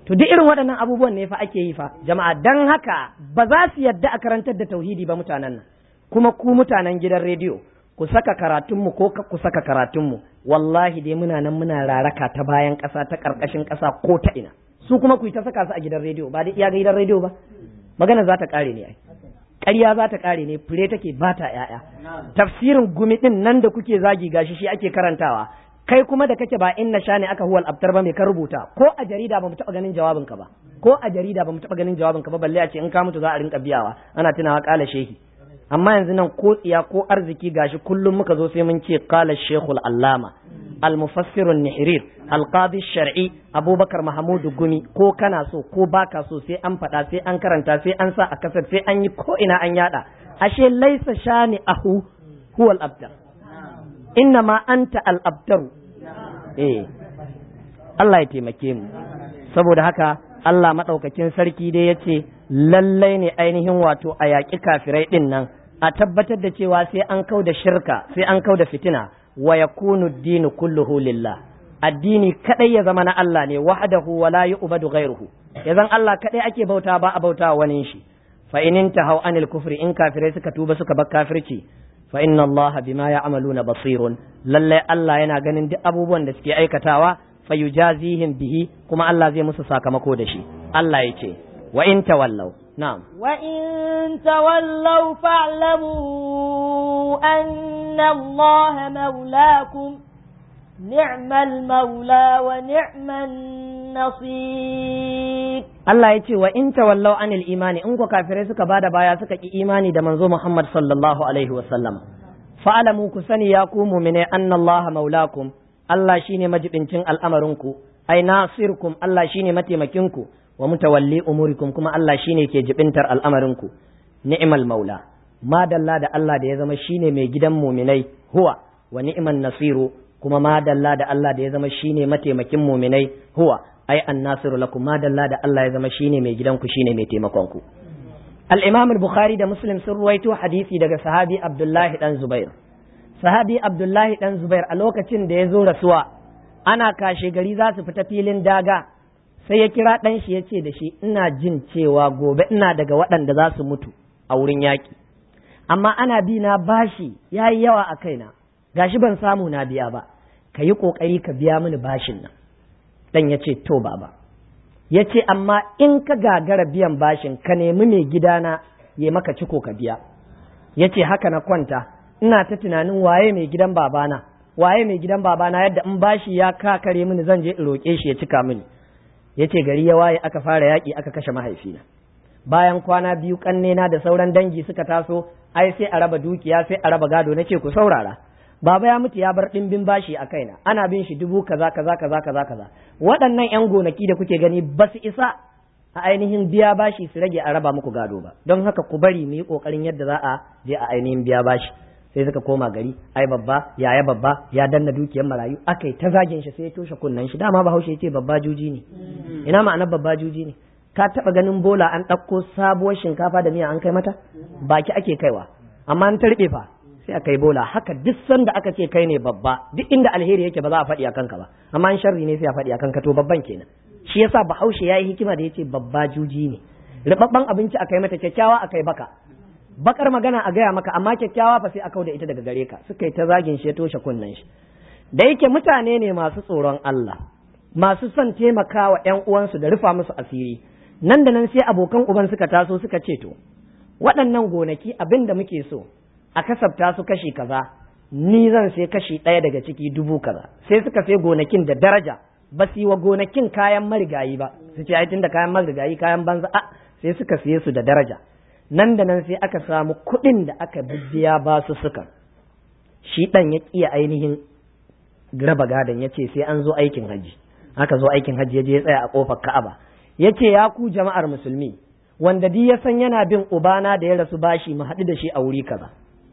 to duk irin waɗannan abubuwan ne fa ake yi fa jama'a dan haka ba za su yadda a karantar da tauhidi ba mutanen nan kuma ku mutanen gidan rediyo ku saka karatunmu ko ku saka karatunmu wallahi dai muna nan muna raraka ta bayan ƙasa ta ƙarƙashin ƙasa ko ta ina su kuma ku yi ta saka su a gidan rediyo ba dai iya ga gidan rediyo ba magana za ta ƙare ne ai ƙarya za ta ƙare ne fure take ba ta ƴaƴa tafsirin gumi ɗin nan da kuke zagi gashi shi ake karantawa kai kuma da kake ba inna sha ne aka huwal abtar ba mai ka rubuta ko a jarida ba mu taɓa ganin jawabin ka ba ko a jarida ba mu taɓa ganin jawabin ka ba balle a ce in ka mutu za a rinka biyawa ana tunawa ƙala shehi amma yanzu nan ko tsiya ko arziki gashi kullum muka zo sai mun ce qala shaykhul allama al mufassir an nihrir al qadi shar'i abubakar mahmudu gumi ko kana so ko baka so sai an faɗa sai an karanta sai an sa a kasar sai an yi ko ina an yada ashe laisa shani ahu huwa al abtar inna ma anta al abtar eh Allah ya taimake mu saboda haka Allah maɗaukakin sarki dai ya ce lallai ne ainihin wato a yaƙi kafirai ɗin nan a tabbatar da cewa sai an kau da shirka sai an kau da fitina wa yakunu dinu kulluhu lillah addini kadai ya zama na Allah ne wahdahu wa la yu'badu ghayruhu ya zan Allah kadai ake bauta ba a bauta wani shi fa in intahu anil kufri in kafirai suka tuba suka bar kafirci fa inna Allah bima ya'maluna basirun lallai Allah yana ganin duk abubuwan da suke aikatawa fayujazihim bihi kuma Allah zai musu sakamako da shi Allah ya ce wa in tawallaw na'am wa in tawallaw fa'lamu anna Allah maulakum ni'mal maula wa ni'man nasir Allah ya ce wa in tawallaw anil imani in ku kafirai suka bada baya suka ki imani da manzo Muhammad sallallahu alaihi wa sallam fa'lamu ku sani ya ku mu'mine anna Allah maulakum Allah shine majibincin al'amarinku, ai nasirkum Allah shine mataimakinku wa mutawalli umurikum kuma Allah shine ke jibintar al'amarinku. Ni'mal maula, madalla da Allah da ya zama shine mai gidan muminai huwa wa ni'man nasiru kuma madalla da Allah da ya zama shine mataimakin muminai huwa ai annasiru lakum madalla da Allah ya zama shine mai gidanku shine mai taimakonku. Al-Imam al-Bukhari da Muslim sun ruwaito hadisi daga sahabi Abdullahi dan Zubair. sahabi abdullahi dan zubair a lokacin da ya zo rasuwa ana kashe gari za su fita filin daga sai ya kira ɗan shi ya ce da shi ina jin cewa gobe ina daga waɗanda za su mutu a wurin yaƙi amma ana bi na bashi ya yi yawa a kaina gashi ban samu na biya ba ka yi ƙoƙari ka biya mini bashin nan ɗan ya ce to baba ya ce amma in ka gagara biyan bashin ka nemi mai gidana ya maka ciko ka biya ya ce haka na kwanta ina ta tunanin waye mai gidan babana waye mai gidan babana yadda in bashi ya kakare mini zan je in roƙe shi ya cika mini yace gari ya waye aka fara yaƙi aka kashe mahaifina bayan kwana biyu kannena da sauran dangi suka taso ai sai a raba dukiya sai a raba gado nace ku saurara baba ya mutu ya bar ɗimbin bashi a kaina ana bin shi dubu kaza kaza kaza kaza kaza waɗannan yan gonaki da kuke gani ba su isa a ainihin biya bashi su rage a raba muku gado ba don haka ku bari mu yi ƙoƙarin yadda za a je a ainihin biya bashi sai suka koma gari ai babba yaya babba ya danna dukiyar marayu aka yi ta zagin shi sai ya toshe kunnen shi dama bahaushe ya ce babba juji ne ina ma'anar babba juji ne ka taba ganin bola an ɗauko sabuwar shinkafa da miya an kai mata baki ake kaiwa amma an tarbe fa sai aka yi bola haka duk sanda aka ce kai ne babba duk inda alheri yake ba za a faɗi a kanka ba amma an sharri ne sai a faɗi a kanka to babban kenan shi yasa bahaushe ya yi hikima da ya ce babba juji ne ribabban abinci aka yi mata kyakkyawa aka yi baka bakar magana a gaya maka amma kyakkyawa fa sai a kauda ita daga gare ka suka yi ta zagin shi ya toshe kunnen shi da yake mutane ne masu tsoron Allah masu son taimakawa ƴan uwansu da rufa musu asiri nan da nan sai abokan uban suka taso suka ce to waɗannan gonaki abin da muke so a kasafta su kashi kaza ni zan sai kashi ɗaya daga ciki dubu kaza sai suka sai gonakin da daraja ba su yi wa gonakin kayan marigayi ba su ce ai tunda kayan marigayi kayan banza a sai suka siye su da daraja nan da nan sai aka samu kuɗin da aka bibiya ba su suka shi ɗan ya ƙiya ainihin raba gadon ya ce sai an zo aikin hajji aka zo aikin hajji ya je ya tsaya a ƙofar ka'aba ya ce ya ku jama'ar musulmi wanda di ya san yana bin ubana da ya rasu bashi mu haɗu da shi a wuri kaza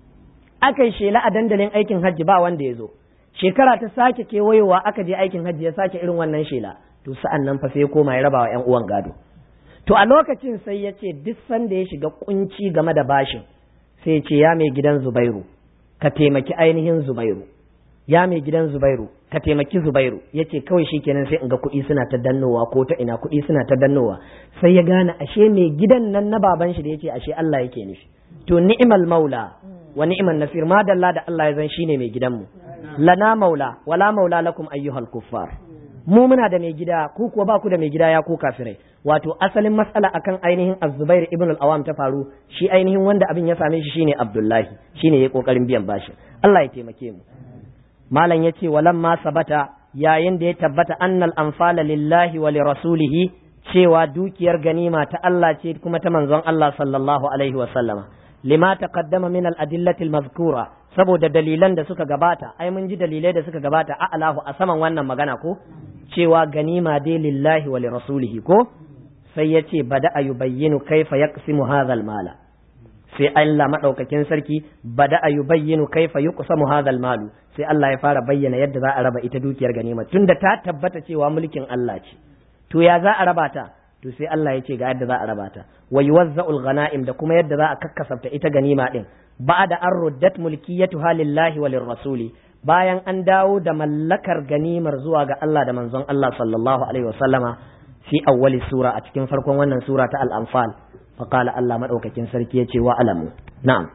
aka yi shela a dandalin aikin hajji ba wanda ya zo shekara ta sake kewayowa aka je aikin hajji ya sake irin wannan shela to sa'an nan fa sai ya koma ya raba wa 'yan uwan gado To a lokacin sai ya ce duk sanda ya shiga kunci game da bashin sai ce ya mai gidan Zubairu ka taimaki ainihin Zubairu ya mai gidan Zubairu ka taimaki Zubairu yace kawai shikenan sai in ga kuɗi suna ta dannowa ko ta ina kuɗi suna ta dannowa sai ya gane ashe mai gidan nan na baban shi da yace ashe Allah yake nufi to ni'mal maula wa ni'man nasir ma dalla da Allah ya zan shine mai gidanmu lana maula wala maula lakum ayyuhal kuffar mu muna da mai gida ku kuwa ba ku da mai gida ya ku kafirai wato asalin matsala akan ainihin az-zubair ibn al-awam ta faru shi ainihin wanda abin ya same shi shine abdullahi shine yayi kokarin biyan bashi Allah ya taimake mu malam yace walamma sabata yayin da ya tabbata annal anfala lillahi wa lirasulihi cewa dukiyar ganima ta Allah ce kuma ta manzon Allah sallallahu alaihi wa sallama lima taqaddama min al-adillati al-mazkura saboda dalilan da suka gabata ai mun ji dalilai da suka gabata a alahu a saman wannan magana ko cewa ganima dai lillahi wa lirasulihi ko sai ya ce bada a yubayyinu kaifa yaqsimu hadha mala sai Allah madaukakin sarki bada a yubayyinu kaifa yuqsamu hadha malu sai Allah ya fara bayyana yadda za a raba ita dukiyar ganima tunda ta tabbata cewa mulkin Allah ce to ya za a raba ta to sai Allah ya ce ga yadda za a raba ta wa yuwazza'ul ghanaim da kuma yadda za a kakkasafta ita ganima din ba'da an ruddat mulkiyatuha lillahi wa lirrasuli bayan an dawo da mallakar ganimar zuwa ga Allah da manzon Allah sallallahu alaihi wasallama fi awwali sura a cikin farkon wannan sura ta al-anfal fa qala Allah madaukakin sarki yace wa alamu na'am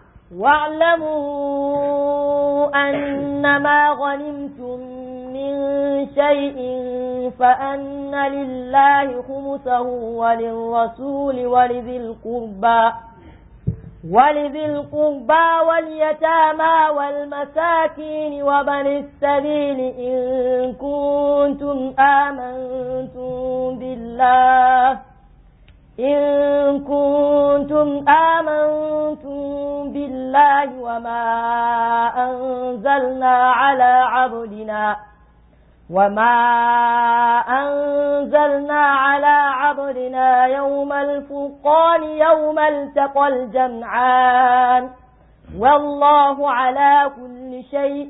واعلموا أنما غنمتم من شيء فأن لله خمسه وللرسول ولذي القربى ولذي القربى واليتامى والمساكين وبن السبيل إن كنتم آمنتم بالله إن كنتم آمنتم بالله وما أنزلنا على عبدنا وما أنزلنا على عبدنا يوم الفرقان يوم التقى الجمعان والله على كل شيء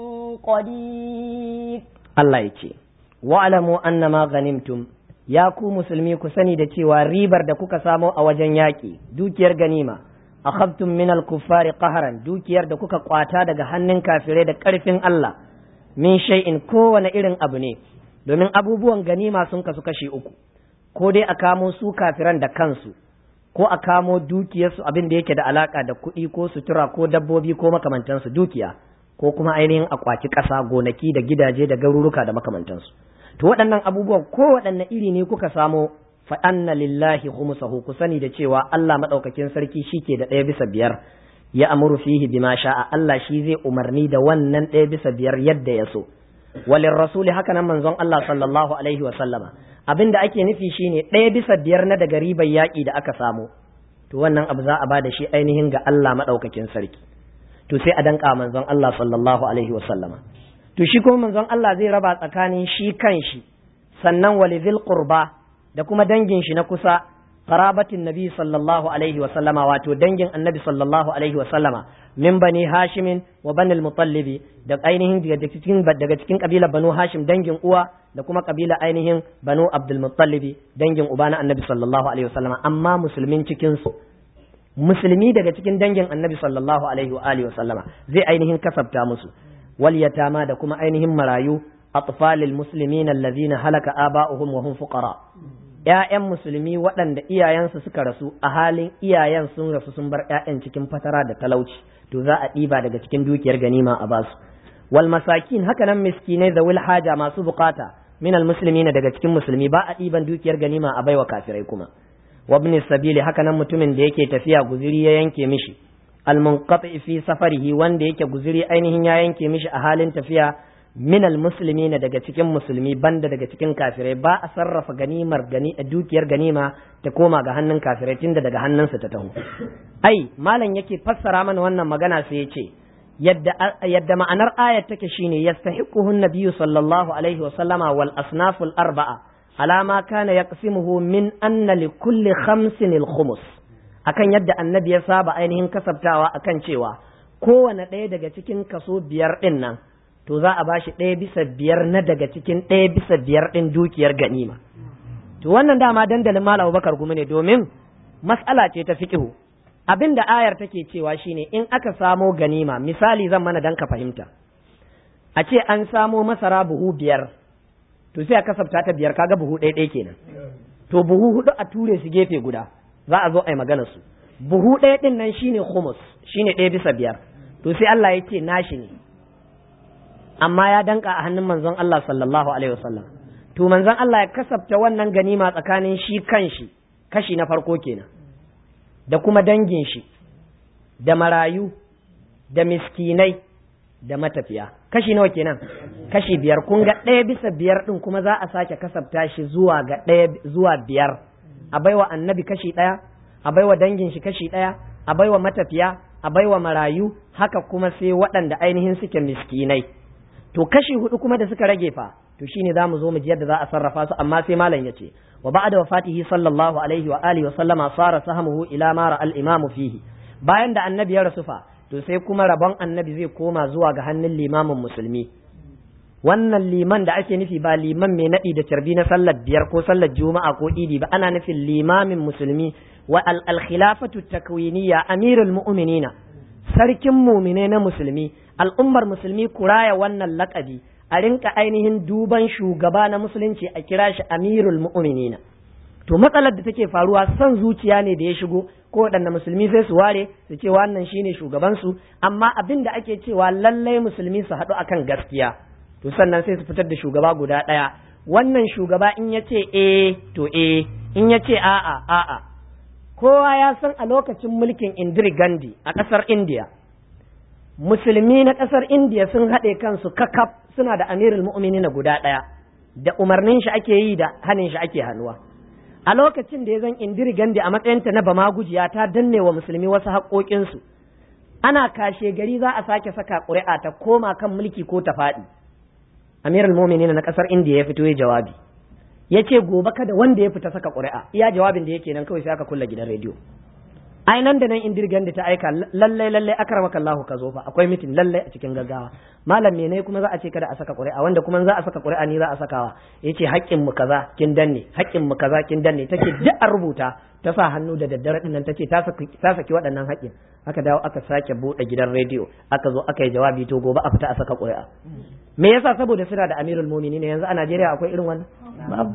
قدير الله يجي واعلموا أن ما غنمتم ya ku musulmi ku sani da cewa ribar da kuka samo a wajen yaƙi dukiyar ganima akhadtum min al-kuffari qaharan dukiyar da kuka kwata daga hannun kafirai da ƙarfin Allah min shay'in kowane irin abu ne domin abubuwan ganima sun kasu kashi uku ko dai a kamo su kafiran da kansu ko a kamo dukiyarsu abin da yake da alaka da kuɗi ko sutura ko dabbobi ko makamantansu dukiya ko kuma ainihin a kwaci ƙasa gonaki da gidaje da garuruka da makamantansu to waɗannan abubuwan kowaɗanne iri ne kuka samo fa anna lillahi khumsahu ku sani da cewa Allah madaukakin sarki shike da ɗaya bisa biyar ya amuru fihi bima sha'a Allah shi zai umarni da wannan ɗaya bisa biyar yadda ya so walin rasuli haka nan manzon Allah sallallahu alaihi wa sallama abinda ake nufi shine ɗaya bisa biyar na daga ribar yaƙi da aka samu to wannan abu za a ba da shi ainihin ga Allah madaukakin sarki to sai a danka manzon Allah sallallahu alaihi wa sallama to shi kuma manzon Allah zai raba tsakanin shi kan shi sannan walidhil qurba da kuma dangin shi na kusa qarabatin nabi sallallahu alaihi wa sallama wato dangin annabi sallallahu alaihi wa sallama min bani hashimin wa banil mutallibi da ainihin daga cikin daga cikin kabilar banu hashim dangin uwa da kuma kabila ainihin banu abdul mutallibi dangin uba na annabi sallallahu alaihi wa sallama amma musulmin cikin su musulmi daga cikin dangin annabi sallallahu alaihi wa alihi wa sallama zai ainihin kasabta musu wal yatama da kuma ainihin marayu atfalil muslimin allazina halaka aba'uhum wa hum fuqara ‘ya'yan musulmi waɗanda iyayensu suka rasu a halin iyayen sun rasu sun bar ‘ya'yan cikin fatara da talauci to za a ɗiba daga cikin dukiyar ganima a basu wal masakin haka nan miskinai da wil haja masu bukata min al muslimina daga cikin musulmi ba a ɗiban dukiyar ganima a baiwa kafirai kuma wa ibn sabili haka nan mutumin da yake tafiya guziri ya yanke mishi al munqati fi safarihi wanda yake guziri ainihin ya yanke mishi a halin tafiya minal musulmi na daga cikin musulmi banda daga cikin kafirai ba a sarrafa ganimar gani dukiyar ganima ta koma ga hannun kafirai tunda daga hannunsa ta taho ai malam yake fassara mana wannan magana sai ya ce yadda yadda ma'anar ayat take shine yastahiquhu nabiyyu sallallahu alaihi wa sallama wal asnaful arba'a ala ma kana yaqsimuhu min anna li kulli khamsin al khumus akan yadda annabi ya saba ainihin kasabtawa akan cewa kowane ɗaya daga cikin kaso biyar ɗin nan to za a ba shi ɗaya bisa biyar na daga cikin ɗaya bisa biyar ɗin dukiyar ganima to wannan dama dandalin malam bakar gumi ne domin mas'ala ce ta fiqihu abin da ayar take cewa shine in aka samo ganima misali zan mana dan ka fahimta a ce an samo masara buhu biyar to sai a kasafta ta biyar kaga buhu ɗaya ɗaya kenan to buhu hudu a ture su gefe guda za a zo a yi magana su buhu ɗaya ɗin nan shine humus shine ɗaya bisa biyar to sai Allah ya ce nashi ne amma ya danka a hannun manzon Allah sallallahu alaihi wasallam to manzon Allah ya kasafta wannan ganima tsakanin shi kanshi kashi na farko kenan da kuma dangin shi da marayu da miskinai da matafiya kashi nawa kenan kashi biyar kun ga ɗaya bisa biyar ɗin kuma za a sake kasafta shi zuwa ga ɗaya zuwa biyar a baiwa annabi kashi ɗaya a baiwa dangin shi kashi ɗaya a baiwa matafiya a baiwa marayu haka kuma sai waɗanda ainihin suke miskinai to kashi hudu kuma da suka rage fa to shine za mu zo mu ji yadda za a sarrafa su amma sai malam ya ce wa ba'da wafatihi sallallahu alaihi wa alihi wa sallama sara sahamuhu ila ma ra al imam fihi bayan da annabi ya rasu fa to sai kuma rabon annabi zai koma zuwa ga hannun limamin musulmi wannan liman da ake nufi ba liman mai naɗi da carbi na sallar biyar ko sallar juma'a ko idi ba ana nufin limamin musulmi wa al khilafatu takwiniya amirul mu'minina sarkin mumine na musulmi al'ummar musulmi kuraya wannan lakabi a rinka ainihin duban shugaba na musulunci a kira shi amirul mu'minina to matsalar da take faruwa son zuciya ne da ya shigo ko waɗanda musulmi sai su ware su ce wannan shine shugabansu amma abin da ake cewa lallai musulmi su haɗu akan gaskiya to sannan sai su fitar da shugaba guda ɗaya wannan shugaba in ya ce eh to eh in ya ce a'a a'a kowa ya san a lokacin mulkin Indira Gandhi a ƙasar India musulmi na ƙasar India sun haɗe kansu kakaf suna da amirul mu'minin guda ɗaya da umarnin shi ake yi da hanin shi ake hannuwa a lokacin da ya zan Indira Gandhi a matsayinta na bama gujiya ta danne wa musulmi wasu haƙoƙinsu ana kashe gari za a sake saka ƙuri'a ta koma kan mulki ko ta faɗi amirul mu'minin na ƙasar India ya fito ya jawabi ya ce gobe kada wanda ya fita saka ƙuri'a iya jawabin da yake nan kawai sai aka kulla gidan rediyo ai nan da nan indirgan da ta aika lallai lallai akramaka Allahu ka zo fa akwai mitin lallai a cikin gaggawa malam ne kuma za a ce kada a saka ƙuri'a wanda kuma za a saka ƙuri'a ni za a sakawa yace haƙƙin mu kaza kin danne haƙƙin mu kaza kin danne take duk an rubuta ta sa hannu da daddare din nan tace ta saki ta saki waɗannan haƙƙin aka dawo aka sake buɗe gidan rediyo aka zo aka yi jawabi to gobe a fita a saka ƙuri'a me yasa saboda suna da amirul mu'minin yanzu a Najeriya akwai irin wannan babu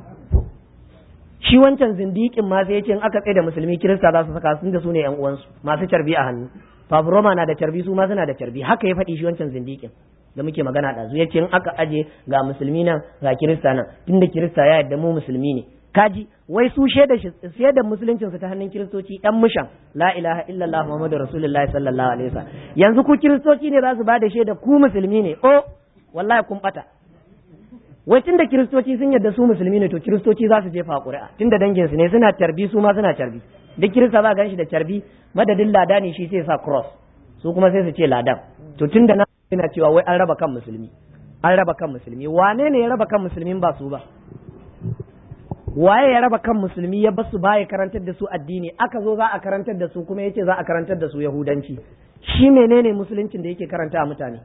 shi wancan zindikin ma sai yace in aka tsaye da musulmi kirista za su saka sun da su ne yan uwansu masu carbi a hannu Roma na da carbi su ma suna da carbi haka ya faɗi shi wancan zindikin da muke magana da su yace in aka aje ga musulmi nan ga kirista nan tunda kirista ya yadda mu musulmi ne kaji wai su shaida shaidar musuluncin su ta hannun kiristoci dan mushan la ilaha illallah muhammadu rasulullahi sallallahu alaihi wasallam yanzu ku kiristoci ne za su ba da shaida ku musulmi ne o wallahi kun bata wai tunda kiristoci sun yadda su musulmi ne to kiristoci za su jefa ƙuri'a tunda dangin su ne suna tarbi su ma suna tarbi duk kirista za gan shi da tarbi madadin lada ne shi sai sa cross su kuma sai su ce ladan to tunda na yana cewa wai an raba kan musulmi an raba kan musulmi wane ne ya raba kan musulmin ba su ba waye ya raba kan musulmi ya basu baya karantar da su addini aka zo za a karantar da su kuma yace za a karantar da su yahudanci shi menene musuluncin da yake karanta a mutane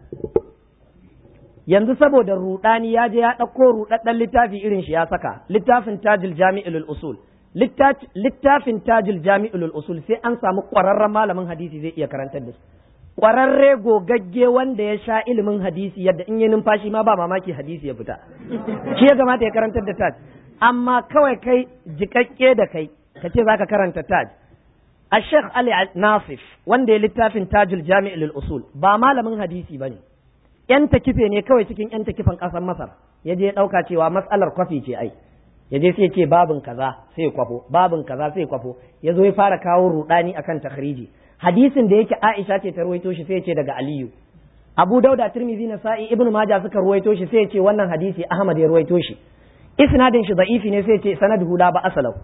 yanzu saboda rudani ya je ya ɗauko rudaddan littafi irin shi ya saka littafin tajil jami'ul usul littafin tajil jami'ul usul sai an samu ƙwararren malamin hadisi zai iya karantar da su ƙwararre gogagge wanda ya sha ilimin hadisi yadda in yi numfashi ma ba mamaki hadisi ya fita shi ya kamata ya karantar da taj amma kawai kai jikakke da kai ka ce zaka karanta taj a sheikh ali nasif wanda ya littafin tajil jami'ul usul ba malamin hadisi ba ne yan takife ne kawai cikin yan takifan ƙasar Masar ya je ɗauka cewa matsalar kwafi ce ai ya je sai ce babin kaza sai kwafo babin kaza sai kwafo ya zo ya fara kawo rudani akan takhriji hadisin da yake Aisha ce ta ruwaito shi sai ya ce daga Aliyu Abu Dauda Tirmidhi na Sa'i Ibn Majah suka ruwaito shi sai ya ce wannan hadisi Ahmad ya ruwaito shi isnadin shi da'ifi ne sai ya ce sanaduhu la ba asalau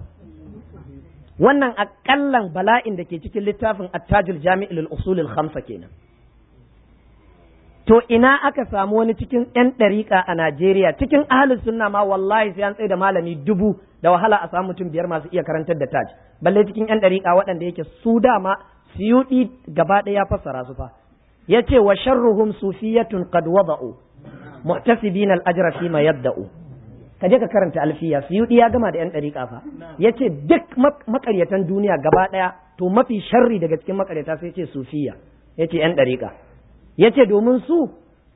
wannan akallan bala'in da ke cikin littafin At-Tajul Jami'ul Usul al-Khamsa kenan to ina aka samu wani cikin 'yan ɗariƙa a Najeriya cikin ahalin sunna ma wallahi sai an tsaye da malami dubu da wahala a samu mutum biyar masu iya karantar da taj balle cikin 'yan ɗariƙa waɗanda yake su dama siyuɗi gaba ɗaya ya fassara su fa ya ce wa sharruhum sufiyatun qad wada'u muhtasibina al-ajra fi ma yabda'u ka je ka karanta alfiya siyuɗi ya gama da 'yan ɗariƙa fa ya ce duk makaryatan duniya gaba ɗaya to mafi sharri daga cikin makaryata sai ce sufiya ya ce 'yan ɗariƙa ya ce domin su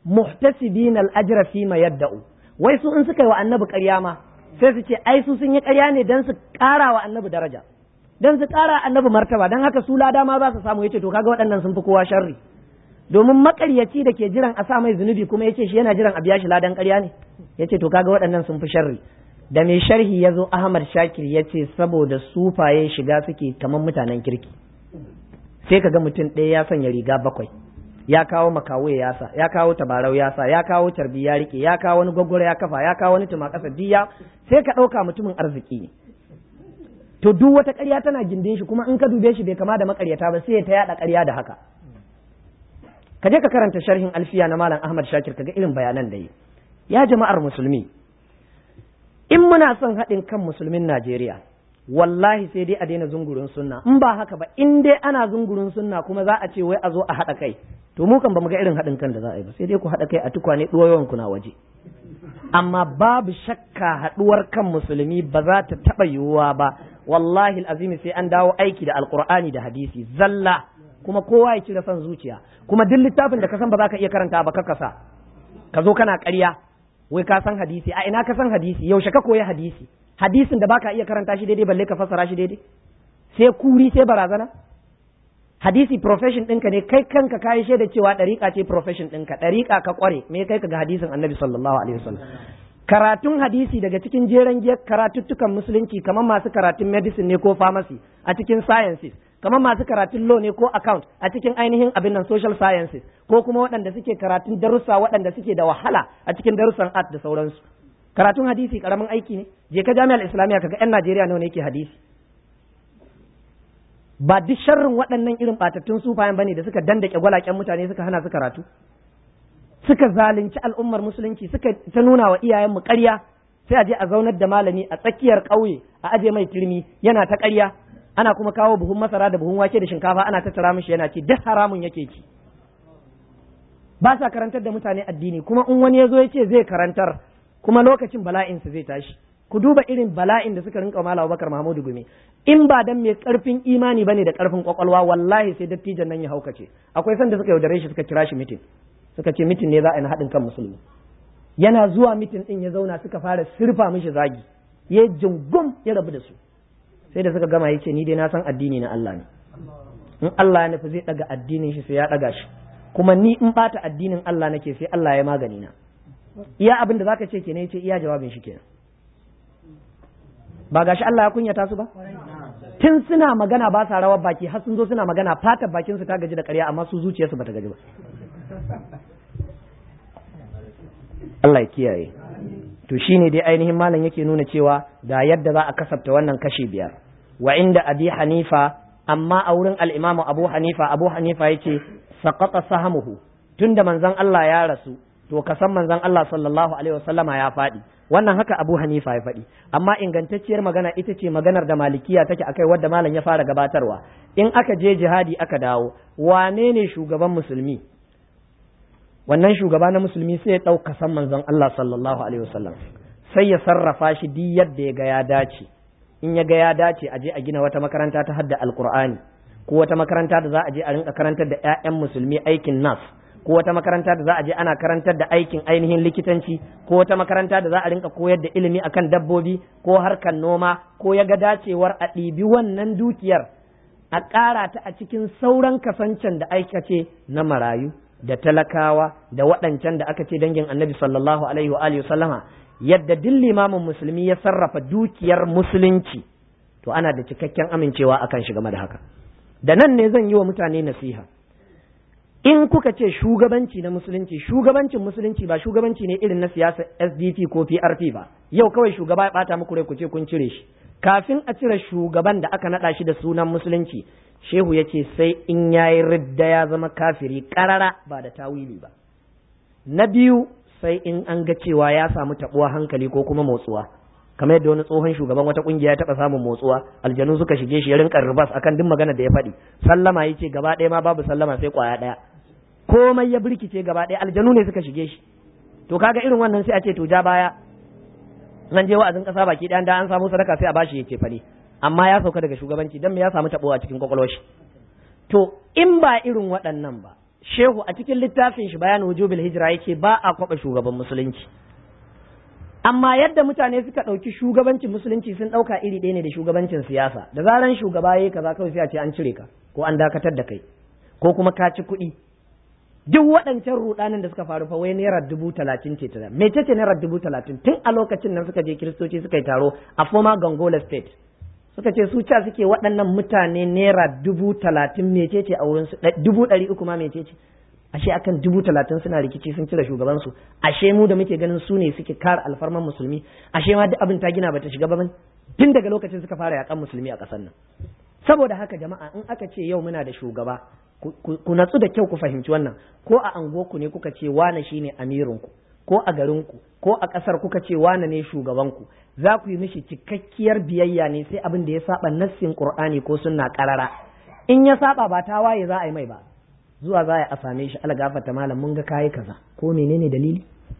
muhtasibina al-ajra fi ma yadda'u wai su in suka yi wa annabi ƙarya ma sai su ce ai su sun yi ƙarya ne dan su ƙara wa annabi daraja dan su ƙara annabi martaba dan haka su lada ma za su samu yace to kaga waɗannan sun fi kowa sharri domin makaryaci da ke jiran a sa mai zunubi kuma yace shi yana jiran a biya shi ladan ƙarya ne yace to kaga waɗannan sun fi sharri da mai sharhi ya zo Ahmad Shakir ya ce saboda sufaye shiga suke kamar mutanen kirki sai kaga mutum ɗaya ya sanya riga bakwai ya kawo makawo ya sa ya kawo tabarau ya sa ya kawo carbi ya rike ya kawo wani gwaggwaro ya kafa ya kawo wani tuma kasa diya sai ka ɗauka mutumin arziki ne to duk wata ƙarya tana gindin shi kuma in ka dube shi bai kama da makaryata ba sai ya ta yaɗa ƙarya da haka ka je ka karanta sharhin alfiya na malam Ahmad Shakir kaga irin bayanan da yi ya jama'ar musulmi in muna son haɗin kan musulmin Najeriya wallahi sai dai a daina zungurin sunna in ba haka ba in dai ana zungurin sunna kuma za a ce wai a zo a haɗa kai to mu kan ba mu ga irin haɗin kan da za a yi ba sai dai ku haɗa kai a tukwane ɗuwayoyin ku na waje amma babu shakka haɗuwar kan musulmi ba za ta taɓa yiwuwa ba wallahi azimi sai an dawo aiki da alkur'ani da hadisi zalla kuma kowa ya cire son zuciya kuma duk littafin da ka san ba za ka iya karanta ba ka kasa ka zo kana ƙarya wai ka san hadisi a ina ka san hadisi yaushe ka koyi hadisi hadisin da baka iya karanta shi daidai balle ka fassara shi daidai sai kuri sai barazana hadisi profession ɗinka ne kai kanka kayi shaida cewa ɗariƙa ce profession ɗinka ɗariƙa ka ƙware me kai ka ga hadisin annabi sallallahu alaihi wasallam karatun hadisi daga cikin jeren giyar karatuttukan musulunci kamar masu karatun medicine ne ko pharmacy a cikin sciences kamar masu karatun law ne ko account a cikin ainihin abin nan social sciences ko kuma waɗanda suke karatun darussa waɗanda suke da wahala a cikin darussan art da sauransu karatun hadisi karamin aiki ne je ka jami'ar islamiyya kaga yan najeriya nawa ne yake hadisi ba duk sharrin waɗannan irin ɓatattun sufayen bane da suka dandake gwalaken mutane suka hana su karatu suka zalunci al'ummar musulunci suka ta nuna wa iyayenmu ƙarya sai a je a zaunar da malami a tsakiyar ƙauye a aje mai turmi yana ta ƙarya ana kuma kawo buhun masara da buhun wake da shinkafa ana tattara mishi yana ci duk haramun yake ci ba sa karantar da mutane addini kuma in wani ya zo ya ce zai karantar kuma lokacin bala'insa zai tashi ku duba irin bala'in da suka rinka mala Abubakar Mahmudu Gumi in ba dan mai karfin imani bane da karfin kwakwalwa wallahi sai dattijan nan ya haukace akwai sanda suka yaudare shi suka kira shi mitin suka ce mitin ne za a yi na haɗin kan musulmi yana zuwa mitin din ya zauna suka fara sirfa mishi zagi ya jingum ya rabu da su sai da suka gama yace ni dai na san addini na Allah ne in Allah ya nufi zai daga addinin shi sai ya daga shi kuma ni in bata addinin Allah nake sai Allah ya magani na iya abin da zaka ce kenan yace iya jawabin shi kenan ba gashi Allah ya kunyata su ba tun suna magana ba sa rawar baki har sun zo suna magana fatar bakin su ta gaji da ƙarya amma su zuciyarsu bata gaji ba Allah ya kiyaye to shine dai ainihin malam yake nuna cewa ga yadda za a kasafta wannan kashi biyar wa inda abi hanifa amma a wurin al-imamu abu hanifa abu hanifa yace saqata sahamuhu tunda manzon Allah ya rasu to ka san manzon Allah sallallahu alaihi wasallama ya faɗi wannan haka Abu Hanifa ya faɗi amma ingantacciyar magana ita ce maganar da malikiya take akai wadda malam ya fara gabatarwa in aka je jihadi aka dawo wane ne shugaban musulmi wannan shugaba na musulmi sai ya ɗauka san manzon Allah sallallahu alaihi wasallam sai ya sarrafa shi duk yadda ya ga ya dace in ya ga ya dace a je a gina wata makaranta ta hadda alqur'ani ko wata makaranta da za a je a rinka karantar da 'ya'yan musulmi aikin nas ko wata makaranta da za a je ana karantar da aikin ainihin likitanci ko wata makaranta da za a rinka koyar da ilimi akan dabbobi ko harkar noma ko ya ga dacewar a ɗibi wannan dukiyar a ƙara ta a cikin sauran kasancen da aka ce na marayu da talakawa da waɗancan da aka ce dangin annabi sallallahu alaihi wa alihi sallama yadda duk limamin musulmi ya sarrafa dukiyar musulunci to ana da cikakken amincewa akan shi game da haka da nan ne zan yi wa mutane nasiha in kuka ce shugabanci na musulunci shugabancin musulunci ba shugabanci ne irin na siyasa SDP ko PRP ba yau kawai shugaba ya bata muku rai ku ce kun cire shi kafin a cire shugaban da aka nada shi da sunan musulunci shehu ya ce sai in yayi ridda ya zama kafiri karara ba da tawili ba na biyu sai in an ga cewa ya samu tabuwa hankali ko kuma motsuwa kamar yadda wani tsohon shugaban wata kungiya ya taba samun motsuwa aljanu suka shige shi ya rinka ribas akan duk magana da ya faɗi sallama yace gaba ɗaya ma babu sallama sai kwaya ɗaya komai ya birkice gaba ɗaya aljanu ne suka shige shi to kaga irin wannan sai a ce to ja baya nan je wa'azin kasa baki ɗaya da an samu sadaka sai a bashi yake fane amma ya sauka daga shugabanci dan me ya samu tabo a cikin kwakwalwar shi to in ba irin waɗannan ba shehu a cikin littafin shi bayan wujubil hijira yake ba a kwaba shugaban musulunci amma yadda mutane suka ɗauki shugabancin musulunci sun ɗauka iri ɗaya ne da shugabancin siyasa da zaran shugaba yayi kaza kawai sai a ce an cire ka ko an dakatar da kai ko kuma ka ci kuɗi duk waɗancan rudanin da suka faru fa wai naira dubu talatin ce ta me ce naira dubu talatin tun a lokacin nan suka je kiristoci suka yi taro a former gongola state suka ce su ca suke waɗannan mutane naira dubu talatin mecece a wurin su dubu ɗari uku ma mecece ashe akan dubu talatin suna rikici sun cire shugabansu ashe mu da muke ganin su ne suke kare alfarman musulmi ashe ma duk abin ta gina bata shiga ba tun daga lokacin suka fara yakan musulmi a ƙasar nan saboda haka jama'a in aka ce yau muna da shugaba ku natsu da kyau ku fahimci wannan ko a anguwarku ne kuka ce wane shine amirinku ko a garinku ko a ƙasar kuka ce wane ne shugabanku za ku yi mishi cikakkiyar biyayya ne sai abin da ya saba nassin qur'ani ko sunna karara in ya saba ba ta waye za a yi mai ba zuwa za a same shi algafata malam mun ga kayi kaza ko menene dalili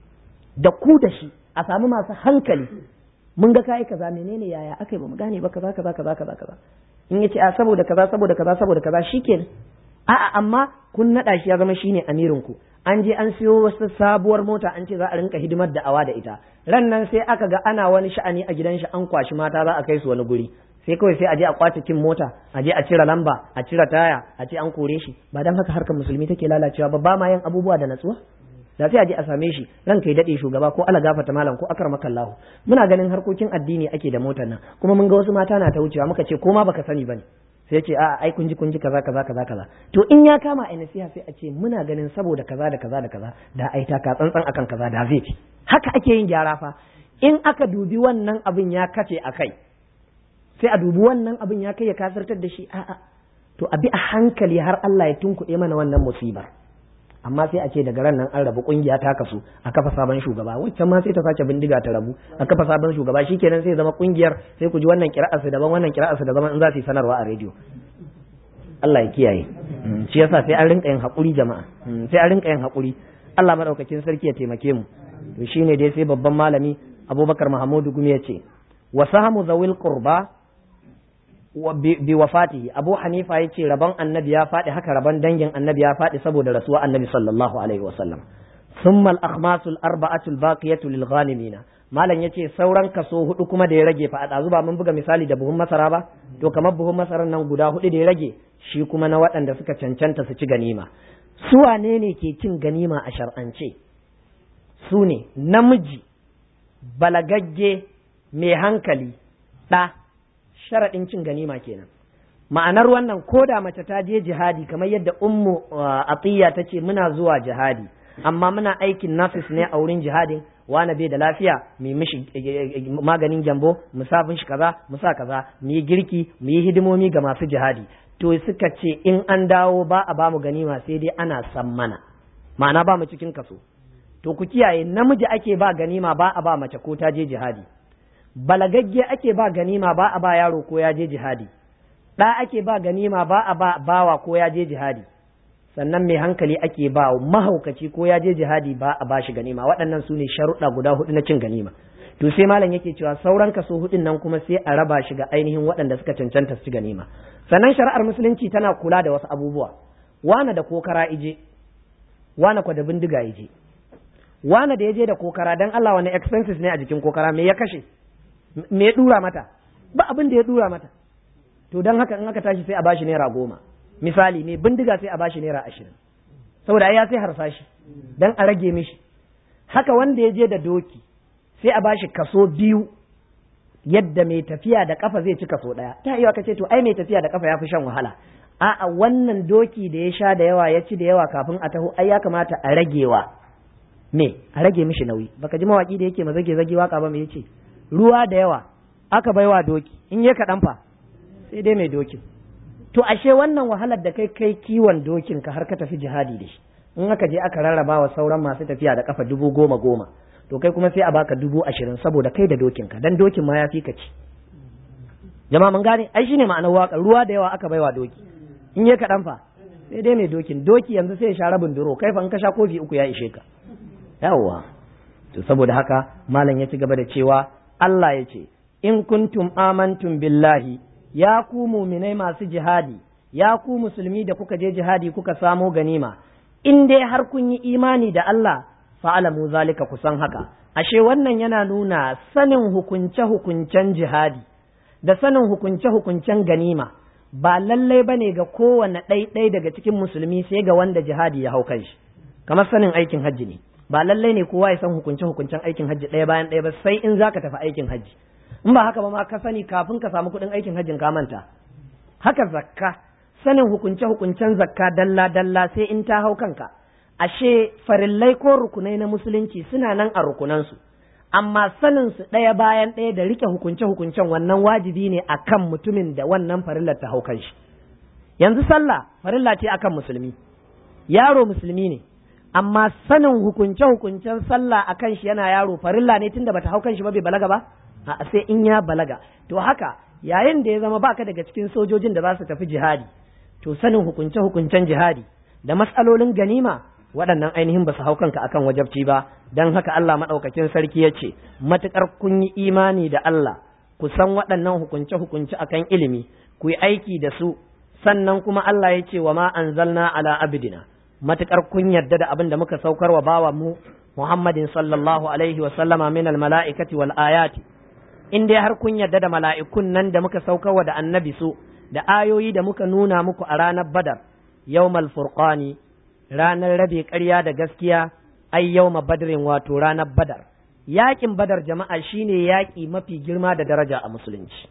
da ku da shi a samu masu hankali mun ga kayi kaza menene yaya aka yi ba mu gane ba kaza kaza kaza kaza kaza in yace a saboda kaza saboda kaza saboda kaza shikenan a'a amma kun nada shi ya zama shine amirin ku an je an siyo wasu sabuwar mota an ce za a rinka hidimar da awa da ita ran nan sai aka ga ana wani sha'ani a gidan shi an kwashi mata za a kai su wani guri sai kawai sai a je a kwace kin mota a je a cire lamba a cire taya a ce an kore shi ba dan haka harkar musulmi take lalacewa ba ba ma yin abubuwa da natsuwa da sai a je a same shi ran kai dade shugaba ko ala gafata malam ko akar makallahu muna ganin harkokin addini ake da motar nan kuma mun ga wasu mata na ta wucewa muka ce ko ma baka sani bane sai ce a ai kun ji kun ji kaza kaza kaza kaza to in ya kama a nasiha sai a ce muna ganin saboda kaza da kaza da kaza da ai ta ka tsantsan akan kaza da zai haka ake yin gyara fa in aka dubi wannan abin ya kace a kai sai a dubi wannan abin ya kai ya kasartar da shi a'a to a bi a hankali har Allah ya tunkuɗe mana wannan musibar amma sai a ce daga ran nan an rabu kungiya ta kasu a kafa sabon shugaba waccan ma sai ta sace bindiga ta rabu a kafa sabon shugaba shikenan sai zama kungiyar sai ku ji wannan kira'ar su daban wannan kira'ar su daban in za su yi sanarwa a rediyo Allah ya kiyaye shi yasa sai an rinka yin hakuri jama'a sai an rinka yin hakuri Allah madaukakin sarki ya taimake mu to shine dai sai babban malami Abubakar Mahamudu Gumi ya ce wa sahamu zawil qurba bi wafatihi abu hanifa ya ce rabon annabi ya faɗi haka rabon dangin annabi ya faɗi saboda rasuwa annabi sallallahu alaihi wasallam thumma al-akhmasul arba'atul baqiyatu lil ghanimina malam yace sauran kaso hudu kuma da ya rage fa a dazu ba mun buga misali da buhun masara ba to kamar buhun masaran nan guda hudu da ya rage shi kuma na waɗanda suka cancanta su ci ganima su wane ne ke cin ganima a shar'ance su ne namiji balagagge mai hankali ɗa sharaɗin cin ganima kenan ma'anar wannan ko da mace ta je jihadi kamar yadda ummu atiya ta ce muna zuwa jihadi amma muna aikin nafis ne a wurin jihadin wani bai da lafiya mu mishi maganin gyambo mu sa shi kaza mu sa kaza mu yi girki mu yi hidimomi ga masu jihadi to suka ce in an dawo ba a ba mu ganima sai dai ana san mana ma'ana ba mu cikin kaso to ku kiyaye namiji ake ba ganima ba a ba mace ko ta je jihadi balagagge ake ba ganima ba a ba yaro ko ya je jihadi ɗa ake ba ganima ba a ba bawa ko ya je jihadi sannan mai hankali ake ba mahaukaci ko ya je jihadi ba a ba shi ganima waɗannan su ne sharuɗa guda hudu na cin ganima to sai malam yake cewa sauran kaso hudun nan kuma sai a raba shi ga ainihin waɗanda suka cancanta su ci ganima sannan shari'ar musulunci tana kula da wasu abubuwa wana da kokara ije wana kwa da bindiga ije wana da ya je da kokara dan Allah wani expenses ne a jikin kokara me ya kashe me ya dura mata ba abin da ya dura mata to don haka in aka tashi sai a bashi naira goma misali me bindiga sai a bashi naira ashirin saboda ya sai harsashi don a rage mishi haka wanda ya je da doki sai a bashi kaso biyu yadda mai tafiya da kafa zai ci kaso ɗaya ta iya ka ce to ai mai tafiya da kafa ya fi shan wahala a'a wannan doki da ya sha da yawa ya ci da yawa kafin a taho ai ya kamata a ragewa me a rage mishi nauyi baka ji mawaki da yake ma zage zage waka ba me yace ruwa da yawa aka baiwa doki in ya kaɗan fa sai dai mai dokin to ashe wannan wahalar da kai kai kiwon dokin ka har ka tafi jihadi da shi in aka je aka rarraba wa sauran masu tafiya da kafa dubu goma goma to kai kuma sai a baka dubu ashirin saboda kai da dokin ka dan dokin ma ya fi ka ci jama'a mun gane ai shine ma'anar waka ruwa da yawa aka baiwa doki in ya kaɗan fa sai dai mai dokin doki yanzu sai ya sha rabin duro kai fa in ka sha kofi uku ya ishe ka yawwa to saboda haka malam ya ci gaba da cewa Allah ya ce in kuntum amantum billahi ya ku muminai masu jihadi ya ku musulmi da kuka je jihadi kuka samo ganima in dai har kun yi imani da Allah fa'alamu zalika kusan haka ashe wannan yana nuna sanin hukunce-hukuncen jihadi da sanin hukunce-hukuncen ganima ba lallai ba ne ga kowane ɗaiɗai daga cikin musulmi sai ga wanda jihadi ya hau kan shi kamar sanin aikin hajji ne ba lallai ne kowa ya san hukunce-hukuncen aikin hajji ɗaya bayan ɗaya ba sai in za ka tafi aikin hajji in ba haka ba ma ka sani kafin ka samu kuɗin aikin hajjin ka manta haka zakka sanin hukunce-hukuncen zakka dalla-dalla sai in ta hau kanka ashe farillai ko rukunai na musulunci suna nan a rukunansu amma sanin su ɗaya bayan ɗaya da rike hukunce-hukuncen wannan wajibi ne akan mutumin da wannan farillar ta hau kanshi yanzu sallah farilla ce akan musulmi yaro musulmi ne amma sanin hukunce-hukuncen sallah akan shi yana yaro farilla ne tunda bata hau kanshi ba bai balaga ba a sai in ya balaga to haka yayin da ya zama baka daga cikin sojojin da za su tafi jihadi to sanin hukunce-hukuncen jihadi da matsalolin ganima waɗannan ainihin ba su hau kanka akan wajabci ba don haka Allah maɗaukakin sarki ya ce matuƙar kun yi imani da Allah ku san waɗannan hukunce-hukunce akan ilimi ku yi aiki da su sannan kuma Allah ya ce wa ma anzalna ala abidina matuƙar kun yarda da abin da muka saukar wa bawa mu Muhammadin sallallahu alaihi wa sallama min al mala'ikati wal ayati in dai har kun yarda da mala'ikun nan da muka saukarwa da annabi su da ayoyi da muka nuna muku a ranar badar yawmal furqani ranar rabe ƙarya da gaskiya ai yawma badrin wato ranar badar yaƙin badar jama'a shine yaƙi mafi girma da daraja a musulunci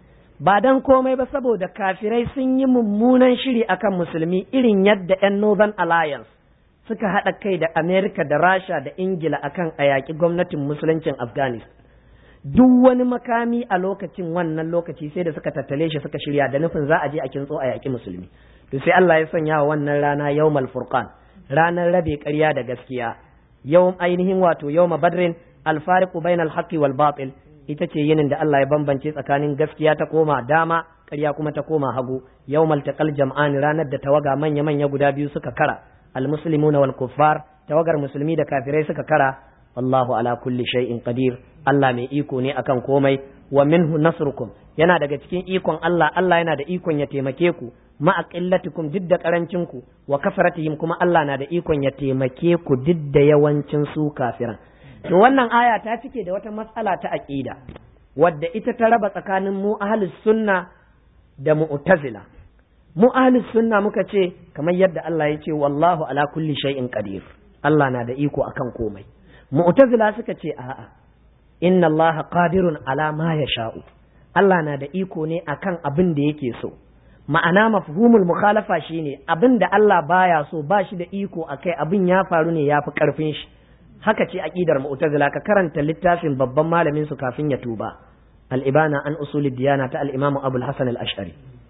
ba dan komai ba saboda kafirai sun yi mummunan shiri akan musulmi irin yadda 'yan northern alliance suka haɗa kai da amerika da rasha da ingila akan a yaƙi gwamnatin musuluncin afghanistan duk wani makami a lokacin wannan lokaci sai da suka tattale shi suka shirya da nufin za a je a kintso a yaƙi musulmi to sai Allah ya sanya wa wannan rana yawmal furqan ranar rabe ƙarya da gaskiya yawm ainihin wato yawma badrin alfariqu bainal haqqi wal batil ita ce yinin da Allah ya bambance tsakanin gaskiya ta koma dama ƙarya kuma ta koma hagu yawmal taqal jam'an ranar da tawaga manya manya guda biyu suka kara almuslimuna wal kuffar tawagar musulmi da kafirai suka kara wallahu ala kulli shay'in qadir Allah mai iko ne akan komai wa minhu nasrukum yana daga cikin ikon Allah Allah yana da ikon ya taimake ku ma aqillatikum duk da karancin ku wa kafaratihim kuma Allah na da ikon ya taimake ku duk da yawancin su kafiran to wannan aya ta cike da wata matsala ta aqida wadda ita ta raba tsakanin mu ahlus sunna da mu'tazila mu ahlus sunna muka ce kamar yadda Allah ya ce wallahu ala kulli shay'in qadir Allah na da iko akan komai mu'tazila suka ce a'a inna allaha qadirun ala ma yasha'u Allah na da iko ne akan abin da yake so ma'ana mafhumul mukhalafa shine abin da Allah baya so ba shi da iko akai abin ya faru ne ya fi karfin shi haka ce aqidar mu'tazila ka karanta littafin babban malamin su kafin ya tuba al-ibana an usulid diyana ta al-imam abul hasan al-ash'ari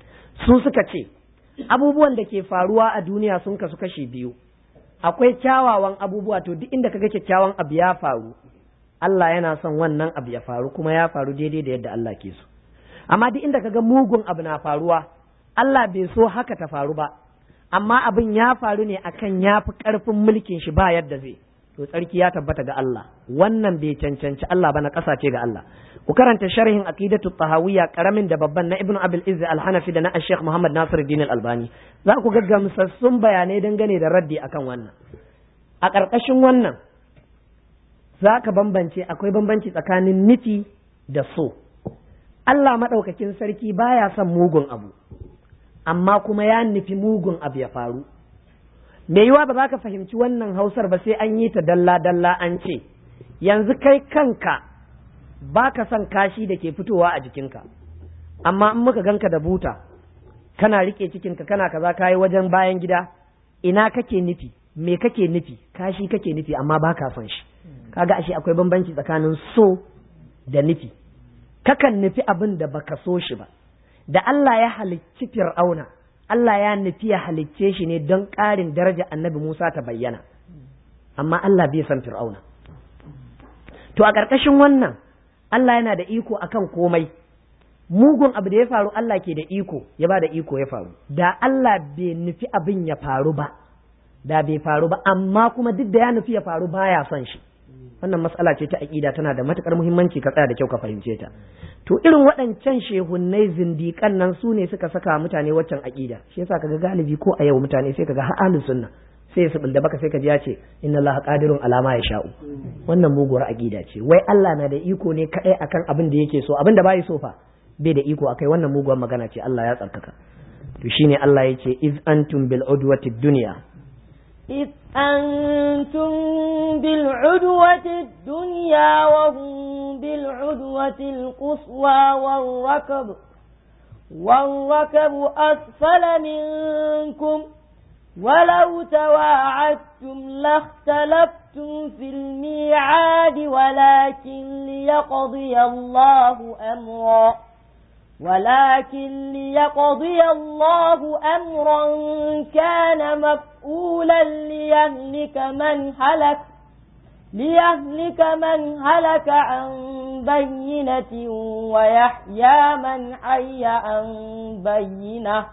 su suka ce abubuwan da ke faruwa a duniya sun kasu kashi biyu akwai kyawawan abubuwa to duk inda kaga kyakkyawan abu ya faru Allah yana son wannan abu ya faru kuma ya faru daidai da yadda Allah ke so amma duk inda kaga mugun abu na faruwa Allah bai so haka ta faru ba amma abin ya faru ne akan ya fi ƙarfin mulkin shi ba yadda zai to tsarki ya tabbata ga Allah wannan bai cancanci Allah ba na ƙasa ce ga Allah ku karanta sharhin aqidatu tahawiyya karamin da babban na ibnu abil izz al-hanafi da na Sheikh Muhammad Nasiruddin al-Albani za ku ga gamsassun bayanai dangane da raddi akan wannan a ƙarƙashin wannan za ka bambance akwai bambanci tsakanin nufi da so Allah maɗaukakin sarki baya son mugun abu amma kuma ya nufi mugun abu ya faru me yiwa ba za ka fahimci wannan hausar ba sai an yi ta dalla-dalla an ce yanzu kai kanka ba ka son kashi da ke fitowa a jikinka amma in muka ganka da buta kana rike cikinka kana kaza kayi wajen bayan gida ina kake nufi me kake nufi kashi kake nufi amma ba ka son shi kaga ashe akwai bambanci tsakanin so da nufi kakan nufi abin da baka so shi ba da Allah ya halicci fir'auna Allah ya nufi ya halicce shi ne don ƙarin daraja annabi Musa ta bayyana amma Allah bai san fir'auna to a ƙarƙashin wannan Allah yana da iko akan komai mugun abu da ya faru Allah ke da iko ya ba da iko ya faru da Allah bai nufi abin ya faru ba da bai faru ba amma kuma duk da ya nufi ya faru baya son shi wannan matsala ce ta aƙida tana da matukar muhimmanci ka tsaya da kyau ka fahimce ta to irin waɗancan shehunnai zindiƙan nan su ne suka saka mutane waccan aƙida shi yasa kaga galibi ko a yau mutane sai kaga har ahlus sunna sai su bulda baka sai ka ji ya ce inna allaha qadirun alama ya sha'u wannan muguwar aqida ce wai Allah na da iko ne kadai akan abin da yake so abin da bai so fa bai da iko akai wannan muguwar magana ce Allah ya tsarkaka to shine Allah yace iz antum bil udwati dunya إذ أنتم بالعدوة الدنيا وهم بالعدوة القصوى والركب والركب أسفل منكم ولو تواعدتم لاختلفتم في الميعاد ولكن ليقضي الله أمرا ولكن ليقضي الله أمرا كان مفعولا ليهلك من هلك ليهلك من هلك عن بينة ويحيى من حي عن بينة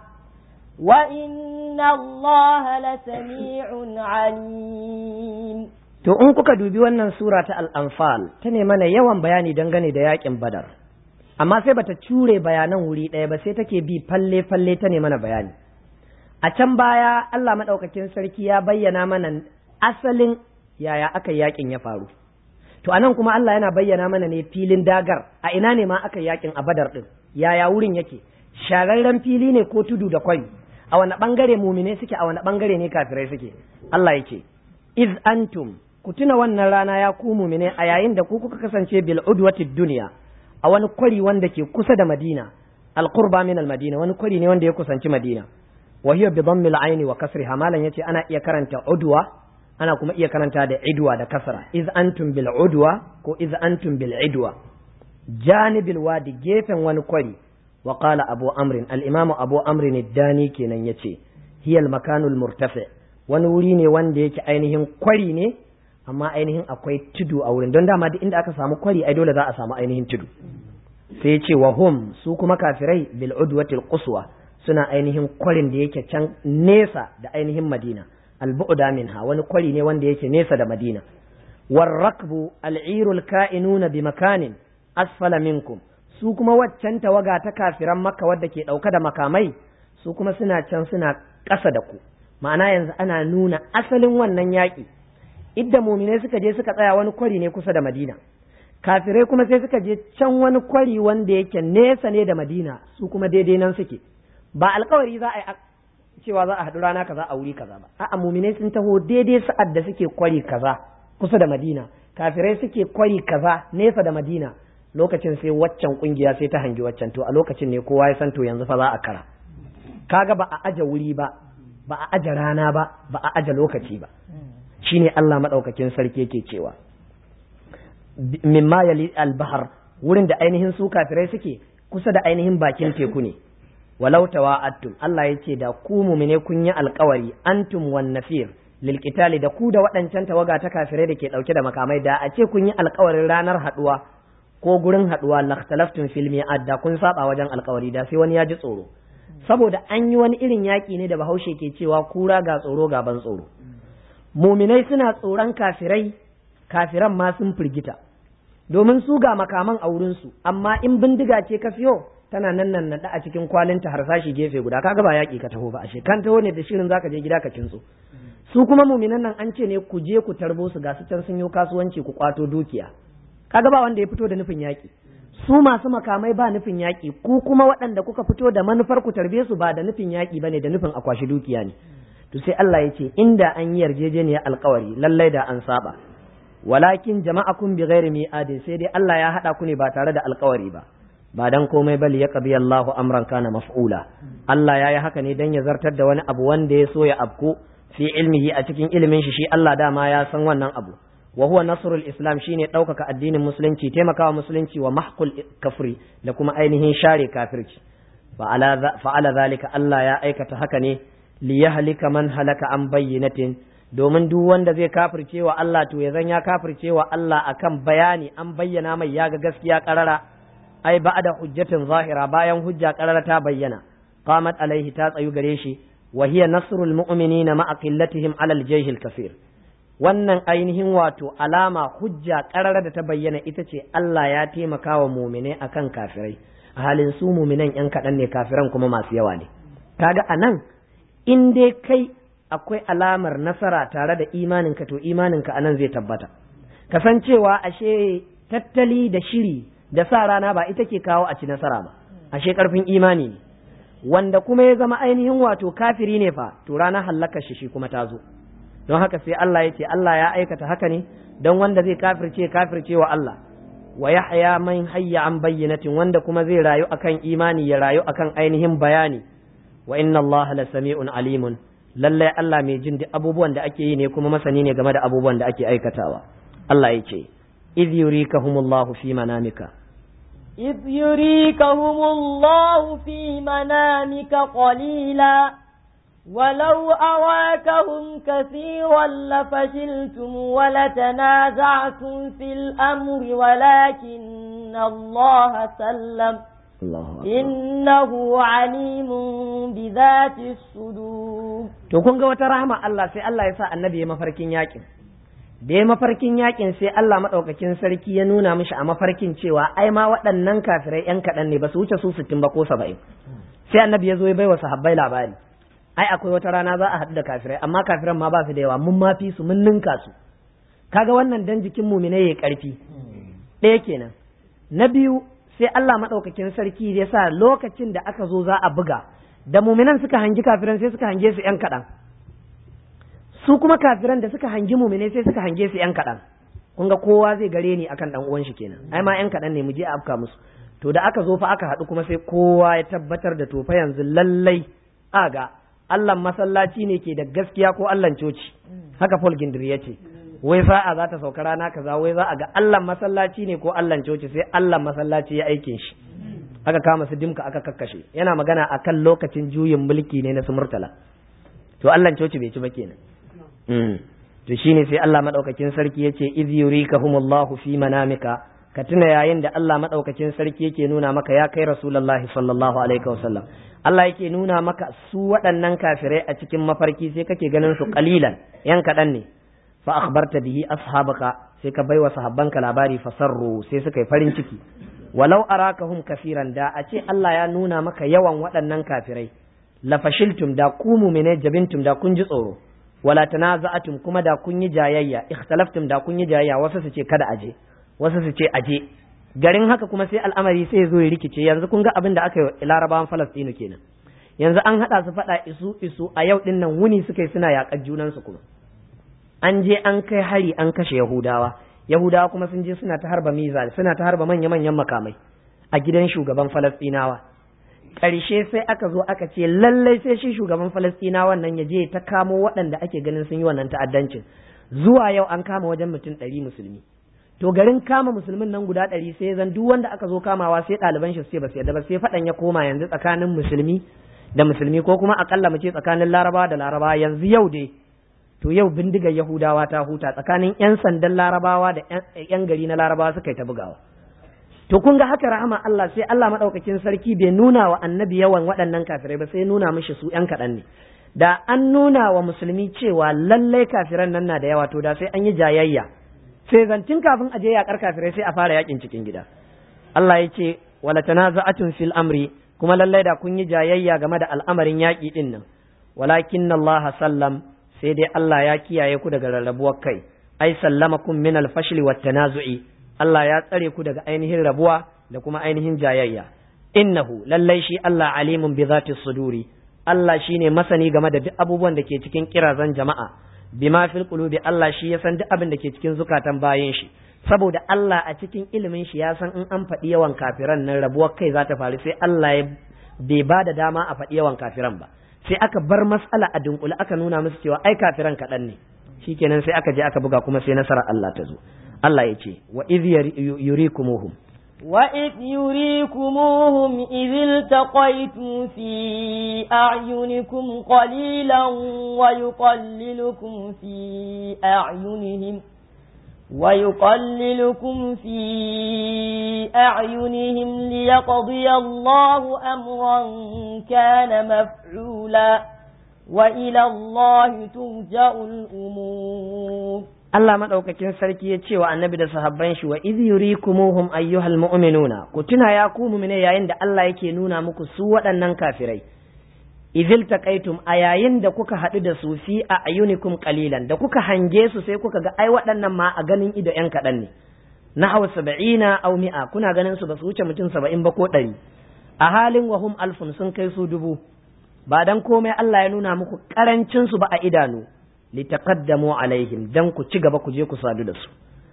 وإن الله لسميع عليم to in kuka dubi wannan sura ta al-anfal ta ne mana yawan bayani dangane da yakin badar amma sai bata cure bayanan wuri ɗaya ba sai take bi falle falle ta ne mana bayani a can baya Allah madaukakin sarki ya bayyana mana asalin yaya aka yakin ya faru to anan kuma Allah yana bayyana mana ne filin dagar a ina ne ma aka yakin a badar din yaya wurin yake shararren fili ne ko tudu da kwari a wani bangare mumine suke a wani bangare ne kafirai suke Allah yake iz antum ku tuna wannan rana ya ku mumine a yayin da ku kuka kasance bil udwati dunya a wani kwari wanda ke kusa da Madina al-qurba min al-Madina wani kwari ne wanda ya kusanci Madina wa hiya bi dhammi al-ayn wa kasriha malan yace ana iya karanta udwa ana kuma iya karanta da idwa da kasra iz antum bil udwa ko iz antum bil idwa janibil wadi gefen wani kwari wa qala abu amrin al-imam abu amrin ad-dani kenan yace hiya al-makanu al-murtafi wani wuri ne wanda yake ainihin kwari ne amma ainihin akwai tudu a wurin don dama duk inda aka samu kwari ai dole za a samu ainihin tudu sai ce wa hum su kuma kafirai bil udwatil quswa suna ainihin kwarin da yake can nesa da ainihin madina al bu'da minha wani kwari ne wanda yake nesa da madina war rakbu al irul ka'inuna bi makanin asfala minkum su kuma waccan tawaga ta kafiran makka wadda ke dauka da makamai su kuma suna can suna ƙasa da ku ma'ana yanzu ana nuna asalin wannan yaƙi idda muminai suka je suka tsaya wani kwari ne kusa da madina kafirai kuma sai suka je can wani kwari wanda yake nesa ne da madina su kuma daidai nan suke ba alkawari za a yi cewa za a haɗu rana kaza a wuri kaza ba a'a muminai sun taho daidai sa'ad da suke kwari kaza kusa da madina kafirai suke kwari kaza nesa da madina lokacin sai waccan kungiya sai ta hangi waccan to a lokacin ne kowa ya san to yanzu fa za a kara kaga ba a aje wuri ba ba a aje rana ba ba a aje lokaci ba shine Allah madaukakin sarki yake cewa mimma yali al-bahr wurin da ainihin su kafirai suke kusa da ainihin bakin teku ne walau tawa'attum Allah yace da ku mu'mine kun yi alkawari antum wan nafir lil qitali da ku da waɗancan tawaga ta kafirai da ke dauke da makamai da a ce kun yi alkawarin ranar haduwa ko gurin haduwa lakhtalaftum fil mi'ad da kun saba wajen alkawari da sai wani ya ji tsoro saboda an yi wani irin yaki ne da bahaushe ke cewa kura ga tsoro ga ban tsoro muminai suna tsoron kafirai kafiran ma sun firgita domin su ga makaman a wurinsu amma in bindiga ce ka fiyo tana nan nan naɗa a cikin kwalinta harsashi gefe guda kaga ba yaƙi ka taho ba ashe kan taho ne da shirin zaka je gida ka kintso su kuma muminan nan an ce ne ku je ku tarbo su ga su can sun yi kasuwanci ku kwato dukiya kaga ba wanda ya fito da nufin yaƙi su masu makamai ba nufin yaƙi ku kuma waɗanda kuka fito da manufar ku tarbe su ba da nufin yaƙi bane da nufin akwashi dukiya ne to sai Allah ya ce inda an yi yarjejeniyar alkawari lallai da an saba walakin jama'akum bi ghairi mi'adin sai dai Allah ya hada ku ne ba tare da alkawari ba ba dan komai bali ya qabi Allahu amran kana maf'ula Allah ya yi haka ne dan ya zartar da wani abu wanda ya so ya abku fi ilmihi a cikin ilimin shi shi Allah dama ya san wannan abu wa huwa nasrul islam shine ɗaukaka addinin musulunci taimakawa musulunci wa mahqul kafri da kuma ainihin share kafirci fa'ala zalika Allah ya aikata haka ne liyahlika man halaka an bayyinatin domin duk wanda zai kafirce wa Allah to ya zan ya kafirce wa Allah akan bayani an bayyana mai ya ga gaskiya karara ai ba'da hujjatin zahira bayan hujja karara ta bayyana qamat alaihi ta tsayu gare shi wa hiya nasrul mu'minina ma'a qillatihim ala al-jaysh al-kaseer wannan ainihin wato alama hujja karara da ta bayyana ita ce Allah ya taimaka wa mu'minai akan kafirai a halin su mu'minan yan kaɗan ne kafiran kuma masu yawa ne kaga anan in dai kai akwai alamar nasara tare da imaninka to imaninka anan zai tabbata kasancewa ashe tattali da shiri da sa rana ba ita ke kawo a ci nasara ba ashe karfin imani ne wanda kuma ya zama ainihin wato kafiri ne fa to ranar hallakar shi shi kuma ta zo don haka sai Allah ya ce Allah ya aikata haka ne don wanda zai kafirce kafirce wa Allah wa yahya man hayya an bayyinatin wanda kuma zai rayu akan imani ya rayu akan ainihin bayani wa inna Allah la sami'un alimun lallai Allah mai jin duk abubuwan da ake yi ne kuma masani ne game da abubuwan da ake aikatawa Allah ya ce idh yurikahumullahu fi manamika إذ يريكهم الله في منامك قليلا ولو أراكهم كثيرا لفشلتم ولتنازعتم في الأمر ولكن الله سلم الله إنه عليم بذات الصدور to kun ga wata rahama Allah sai Allah ya sa annabi ya mafarkin yakin da ya mafarkin yakin sai Allah madaukakin sarki ya nuna mishi a mafarkin cewa ai ma waɗannan kafirai yan kaɗan ne ba su wuce su sittin ba ko saba'in sai annabi ya zo ya baiwa sahabbai labari ai akwai wata rana za a haɗu da kafirai amma kafiran ma ba su da yawa mun ma fi su mun ninka su kaga wannan dan jikin mumine yayi karfi ɗaya kenan na biyu sai Allah madaukakin sarki ya sa lokacin da aka zo za a buga da muminan suka hangi kafiran sai suka hange su yan kaɗan su kuma kafiran da suka hangi mumine sai suka hange su yan kaɗan kun ga kowa zai gare ni akan dan uwan shi kenan ai ma yan kaɗan ne mu je a afka musu to da aka zo fa aka haɗu kuma sai kowa ya tabbatar da tofa yanzu lallai aga Allah masallaci ne ke da gaskiya ko Allah coci haka Paul Gindir ya ce wai sa'a za ta sauka rana kaza wai za a ga Allah masallaci ne ko Allah coci sai Allah masallaci ya aikin shi aka kama su dimka aka kakkashe yana magana akan lokacin juyin mulki ne na su murtala to Allah coci bai ci ba kenan to shine sai Allah madaukakin sarki yace iz yurikahumullahu fi manamika ka tuna yayin da Allah madaukakin sarki yake nuna maka ya kai rasulullahi sallallahu alaihi wasallam Allah yake nuna maka su waɗannan kafirai a cikin mafarki sai kake ganin su qalilan yan kaɗan ne fa akhbarta bihi ashabaka sai ka baiwa sahabbanka labari fasarru sai suka yi farin ciki walau arakahum kafiran da a ce Allah ya nuna maka yawan waɗannan kafirai la fashiltum da ku mu'mine jabintum da kun ji tsoro wala tanaza'atum kuma da kun yi jayayya ikhtalaftum da kun yi jayayya wasu su ce kada aje wasu su ce aje garin haka kuma sai al'amari sai zo ya rikice yanzu kun ga abin da aka yi larabawan falastinu kenan yanzu an haɗa su faɗa isu isu a yau ɗin nan wuni suka yi suna yaƙar junansu kuma an je an kai hari an kashe yahudawa yahudawa kuma sun je suna ta harba mizal suna ta harba manya-manyan makamai a gidan shugaban falastinawa ƙarshe sai aka zo aka ce lallai sai shi shugaban falastinawan nan ya je ta kamo waɗanda ake ganin sun yi wannan ta'addancin zuwa yau an kama wajen mutum ɗari musulmi to garin kama musulmin nan guda ɗari sai zan duk wanda aka zo kamawa sai ɗaliban shi sai ba su yadda ba sai faɗan ya koma yanzu tsakanin musulmi da musulmi ko kuma akalla mu ce tsakanin larabawa da larabawa yanzu yau dai to yau bindigar yahudawa ta huta tsakanin yan sandan larabawa da yan gari na larabawa suka yi ta bugawa to kun ga haka rahama Allah sai Allah madaukakin sarki bai nuna wa annabi yawan waɗannan kafirai ba sai nuna mishi su yan kaɗan ne da an nuna wa musulmi cewa lallai kafiran nan na da yawa to da sai an yi jayayya sai zancin kafin a je yaƙar kafirai sai a fara yakin cikin gida Allah ya ce wala tanaza'atun fil amri kuma lallai da kun yi jayayya game da al'amarin yaƙi din nan walakin Allah sallam sai dai Allah ya kiyaye ku daga rarrabuwar kai ai sallamakum min al-fashl wat tanazu'i Allah ya tsare ku daga ainihin rabuwa da kuma ainihin jayayya innahu lallai shi Allah alimun bi zati suduri Allah shine masani game da duk abubuwan da ke cikin kirazan jama'a bima fil qulubi Allah shi ya san duk abin da ke cikin zukatan bayin shi saboda Allah a cikin ilimin shi ya san in an faɗi yawan kafiran nan rabuwar kai za ta faru sai Allah ya bai ba da dama a faɗi yawan kafiran ba sai aka bar mas'ala a dunkule aka nuna musu cewa ai kafiran kaɗan ne shikenan sai aka je aka buga kuma sai nasarar Allah ta zo Allah ya ce wa idh yurikumuhum وإذ يريكموهم إذ التقيتم في أعينكم قليلا ويقللكم في أعينهم ويقللكم في أعينهم ليقضي الله أمرا كان مفعولا وإلى الله ترجع الأمور Allah maɗaukakin sarki ya ce wa annabi da sahabban shi wa idh yurikumuhum ayyuhal mu'minuna ku tuna ya ku mu'mine yayin da Allah yake nuna muku su waɗannan kafirai idil taqaitum a yayin da kuka haɗu da su fi a ayunikum qalilan da kuka hange su sai kuka ga ai waɗannan ma a ganin ido yan kaɗan ne na hawa saba'ina aw mi'a kuna ganin su ba su wuce mutum saba'in ba ko ɗari a halin wahum alfun sun kai su dubu ba dan komai Allah ya nuna muku karancin su ba a idanu litaqaddamu alaihim dan ku ci gaba ku je ku sadu da su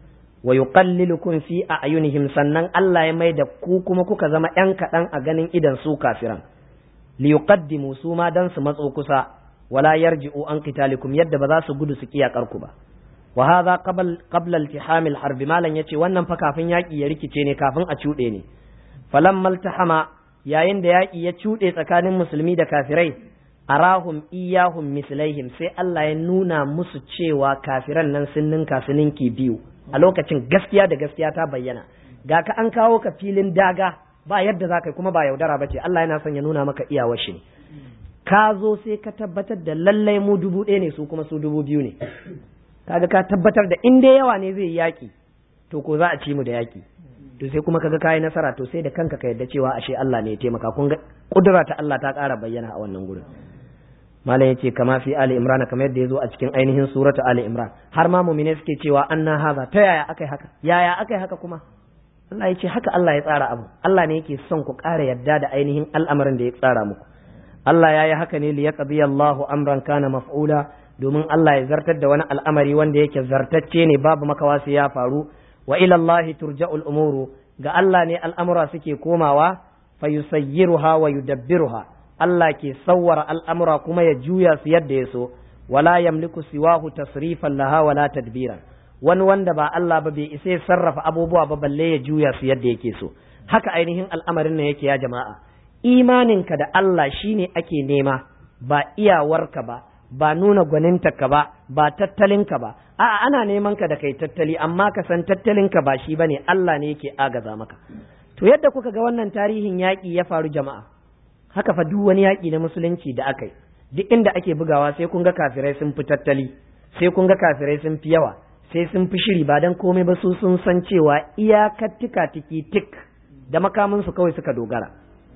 wa yuqallilukum fi a'yunihim sannan Allah ya mai da ku kuma kuka zama yan kaɗan a ganin idan su kafiran li yuqaddimu su ma dan su matso kusa wala yarji'u an qitalikum yadda ba za su gudu su kiyakar ku ba wa hadha qabl qabla iltiham al-harb malan yace wannan fa kafin yaki ya rikice ne kafin a cuɗe ne falamma iltahama yayin da yaki ya cuɗe tsakanin musulmi da kafirai arahum iyahum mislaihim sai Allah ya nuna musu cewa kafiran nan sun ninka su ninki biyu a lokacin gaskiya da gaskiya ta bayyana ga ka an kawo ka filin daga ba yadda za ka yi kuma ba yaudara ba ce Allah yana son ya nuna maka iyawar shi ne ka zo sai ka tabbatar da lallai mu dubu ɗaya ne su kuma su dubu biyu ne kaga ka tabbatar da in dai yawa ne zai yi yaƙi to ko za a ci mu da yaƙi to sai kuma kaga kayi nasara to sai da kanka ka yadda cewa ashe Allah ne ya taimaka kun ga kudura ta Allah ta ƙara bayyana a wannan gurin malam yace kama fi ali imran kamar yadda yazo a cikin ainihin suratu ali imran har ma mu'mine suke cewa anna haza ta yaya akai haka yaya akai haka kuma Allah yace haka Allah ya tsara abu Allah ne yake son ku ƙara yadda da ainihin al'amarin da ya tsara muku Allah ya yi haka ne li yaqdi Allahu amran kana maf'ula domin Allah ya zartar da wani al'amari wanda yake zartacce ne babu makawa sai ya faru wa ila Allah turja'ul umuru ga Allah ne al'amura suke komawa fayusayyiruha wa yudabbiruha Allah ke sawwara al'amura kuma ya juya su yadda ya so, wala yamliku siwahu tasrifan laha wala tadbiran wani wanda ba Allah ba bai isa ya sarrafa abubuwa ba balle ya juya su yadda yake so. Haka ainihin al'amarin nan yake ya jama'a, imaninka da Allah shine ake nema, ba iyawarka ba, ba nuna gwanintarka ba, ba tattalinka ba, a'a ana neman ka da kai tattali, amma ka san tattalinka ba shi bane Allah ne yake agaza maka. To yadda kuka ga wannan tarihin yaƙi ya faru jama'a, haka fa duk wani yaƙi na musulunci da aka yi duk inda ake bugawa sai kun ga kafirai sun fi tattali sai kun ga kafirai sun fi yawa sai sun fi shiri ba dan komai ba su sun san cewa iyakar tika tiki tik da makamin su kawai suka dogara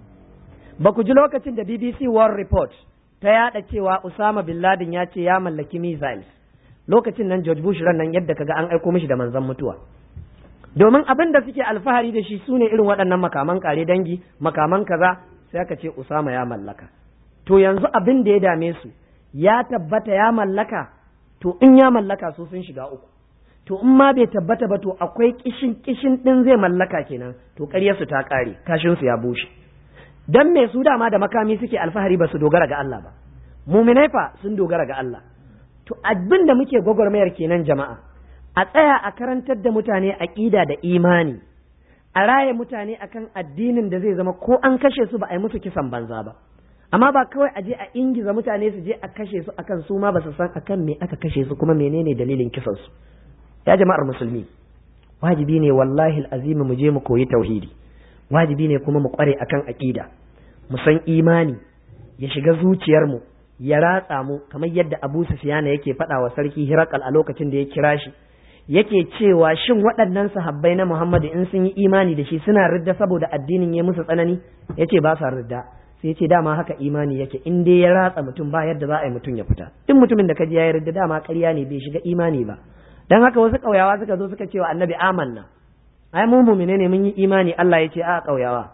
ba ku ji lokacin da BBC World Report ta yada cewa Usama bin Laden ya ce ya mallaki missiles lokacin nan George Bush ran nan yadda kaga an aiko mishi da manzon mutuwa domin abin da suke alfahari da shi sune irin waɗannan makaman kare dangi makaman kaza sai aka ce Usama ya mallaka to yanzu abin da ya dame su ya tabbata ya mallaka to in ya mallaka su sun shiga uku to in ma bai tabbata ba to akwai kishin kishin din zai mallaka kenan to ƙaryar su ta ƙare kashin su ya bushe dan me su dama da makami suke alfahari ba su dogara ga Allah ba muminai fa sun dogara ga Allah to abin da muke gwagwarmayar kenan jama'a a tsaya a karantar da mutane aqida da imani a raye mutane akan addinin da zai zama ko an kashe su ba a yi musu kisan banza ba amma ba kawai a je a ingiza mutane su je a kashe su akan su ma ba su san akan me aka kashe su kuma menene dalilin kisan su ya jama'ar musulmi wajibi ne wallahi azimi mu je mu koyi tauhidi wajibi ne kuma mu kware akan aqida mu san imani ya shiga zuciyar mu ya ratsa mu kamar yadda Abu Sufyan yake faɗa wa sarki Hirakal a lokacin da ya kira shi yake cewa shin waɗannan sahabbai na Muhammadu in sun yi imani da shi suna ridda saboda addinin ya musu tsanani yace ba sa ridda sai yace dama haka imani yake in dai ya ratsa mutum ba yadda za a yi mutum ya fita in mutumin da kaji ya yi ridda dama ƙarya ne bai shiga imani ba dan haka wasu ƙauyawa suka zo suka ce wa annabi amanna ai mu mu'mine ne mun yi imani Allah ya ce a ƙauyawa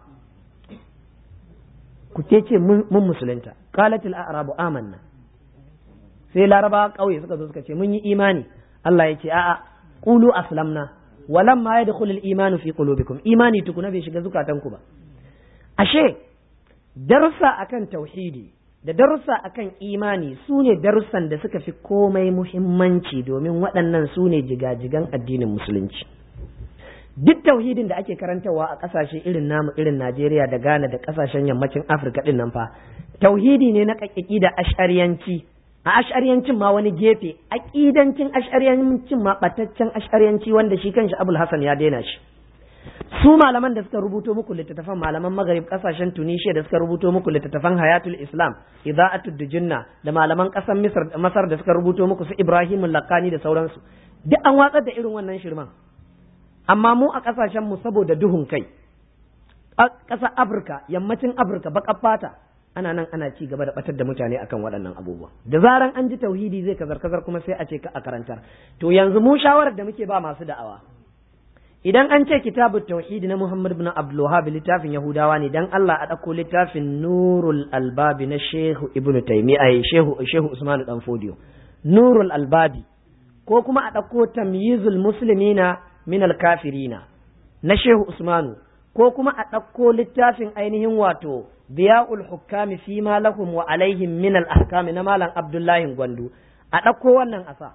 ku ce ce mun musulunta qalatil a'rabu amanna sai laraba ƙauye suka zo suka ce mun yi imani Allah ya ce a'a qulu aslamna walam ma yadkhulu al-iman fi qulubikum imani tukuna bai shiga zukatanku ba ashe darussa akan tauhidi da darussa akan imani su ne darussan da suka fi komai muhimmanci domin waɗannan su ne jigajigan addinin musulunci duk tauhidin da ake karantarwa a ƙasashe irin namu irin Najeriya da Ghana da ƙasashen yammacin Afirka ɗin nan fa tauhidi ne na ƙaƙƙi da ash'ariyanci a ash'ariyancin ma wani gefe aƙidancin ash'ariyancin ma ɓataccen ash'ariyanci wanda shi kanshi Abul Hassan ya daina shi su malaman da suka rubuto muku littattafan malaman magarib kasashen tunisia da suka rubuto muku littattafan hayatul islam ida'atud dujunna da malaman kasar misr da masar da suka rubuto muku su ibrahim lakani da sauransu duk an watsar da irin wannan shirman amma mu a kasashen mu saboda duhun kai ƙasar afirka yammacin afirka baƙar fata ana nan ana ci gaba da batar da mutane akan waɗannan abubuwa da zaran an ji tauhidi zai kazar kazar kuma sai a ce ka a karantar to yanzu mu shawarar da muke ba masu da'awa idan an ce kitabut tauhidi na Muhammad ibn Abdul Wahhab littafin Yahudawa ne dan Allah a ɗauko littafin Nurul Albabi na Shehu Ibn Taymiyyah Shehu Shehu Usman dan Fodiyo Nurul Albabi ko kuma a ɗauko Tamyizul Muslimina min al-Kafirina na Shehu Usmanu ko kuma a ɗauko littafin ainihin wato Biya'ul Hukami fi ma lahum wa alaihim min al-ahkami na Malam Abdullahi Gwandu a ɗauko wannan asa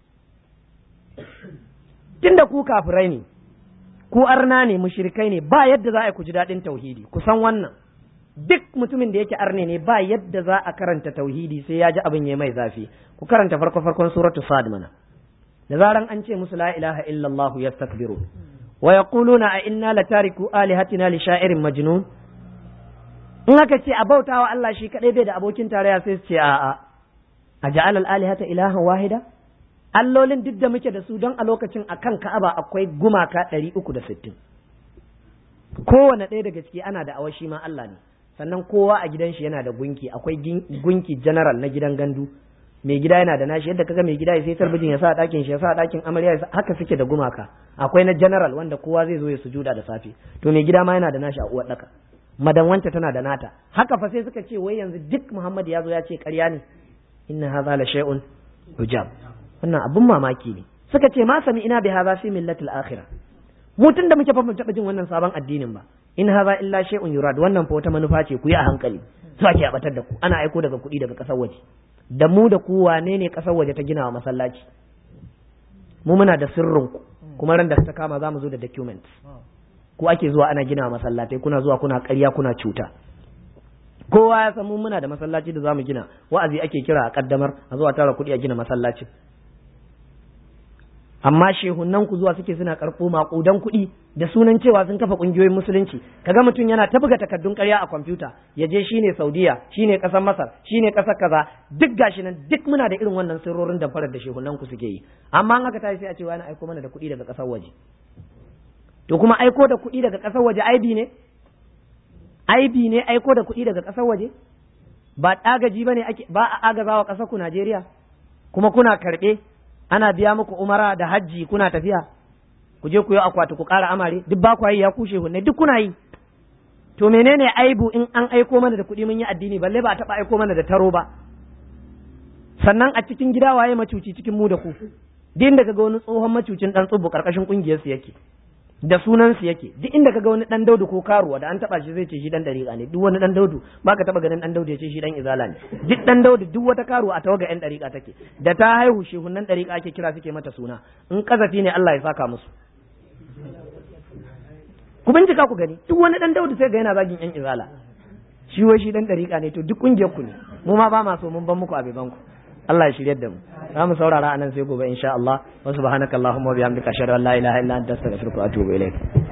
tunda ku kafirai ne ku arna ne mushrikai ne ba yadda za a ku ji daɗin tauhidi ku san wannan duk mutumin da yake arne ne ba yadda za a karanta tauhidi sai ya ji abin ya mai zafi ku karanta farko farkon suratu sad mana da zaran an ce musu la ilaha illallah yastakbiru wa yaquluna a inna latariku alihatina li sha'irin majnun in aka ce a bautawa Allah shi kadai bai da abokin tarayya sai su ce a'a a ja'ala al-alihata ilahan wahida allolin duk da muke da su don a lokacin a kan ka'aba akwai gumaka ɗari uku da sittin kowane ɗaya daga ciki ana da awashi ma Allah ne sannan kowa a gidan shi yana da gunki akwai gunki general na gidan gandu mai gida yana da nashi yadda kaga mai gida ya sai talbijin ya sa a ɗakin shi ya sa a ɗakin amarya haka suke da gumaka akwai na general wanda kowa zai zo ya sujuda da safe to mai gida ma yana da nashi a uwar ɗaka madan wanta tana da nata haka fa sai suka ce wai yanzu duk Muhammad ya zo ya ce ƙarya ne inna hadha la shay'un hujab wannan abun mamaki ne suka ce ma sami ina bi hadha fi millatil akhirah mu tun da muke fa mun taba jin wannan sabon addinin ba in hadha illa shay'un yurad wannan fa wata manufa ce ku yi a hankali su ake abatar da ku ana aiko daga kuɗi daga ƙasar waje da mu da ku wane ne ƙasar waje ta gina wa masallaci mu muna da sirrin ku kuma ran da ta kama za mu zo da documents ku ake zuwa ana gina wa masallatai kuna zuwa kuna ƙarya kuna cuta kowa ya san mu muna da masallaci da zamu gina wa'azi ake kira a kaddamar a zuwa tara kuɗi a gina masallacin amma shehunan ku zuwa suke suna karɓo maƙudan kuɗi da sunan cewa sun kafa ƙungiyoyin musulunci kaga mutum yana ta buga takardun ƙarya a kwamfuta ya je shine saudiya shine ƙasar masar shine ƙasar kaza duk gashi nan duk muna da irin wannan sirrorin da farar da shehunan ku suke yi amma an haka tashi sai a ce wani aiko mana da kuɗi daga ƙasar waje to kuma aiko da kuɗi daga ƙasar waje aibi ne aibi ne aiko da kuɗi daga ƙasar waje ba agaji ba ne ba a agazawa ƙasar ku Najeriya kuma kuna karɓe ana biya muku umara da hajji kuna tafiya ku je ku yi akwati ku ƙara amare duk ba ku yi ya kushe hunne duk kuna yi to menene aibu in an aiko mana da kuɗi mun yi addini balle ba a taɓa aiko mana da taro ba sannan a cikin gida waye macuci cikin mu da ku duk da kaga wani tsohon macucin dan tsubu karkashin kungiyar su yake da sunan su yake duk inda kaga wani dan daudu ko karuwa da an taba shi zai ce shi dan dariƙa ne duk wani dan daudu baka taba ganin dan daudu ya ce shi dan izala ne duk dan daudu duk wata karuwa a tawaga yan dariƙa take da ta haihu shehunan dariƙa ake kira suke mata suna in kazafi ne Allah ya saka musu ku bincika ku gani duk wani dan daudu sai ga yana zagin yan izala shi wai shi dan dariƙa ne to duk kungiyar ku ne mu ma ba ma so mun ban muku abeban ku Allah ya shiryar da mu za mu saurara anan sai gobe insha Allah wa subhanakallahumma wa bihamdika ashhadu an la ilaha illa anta astaghfiruka wa atubu ilaik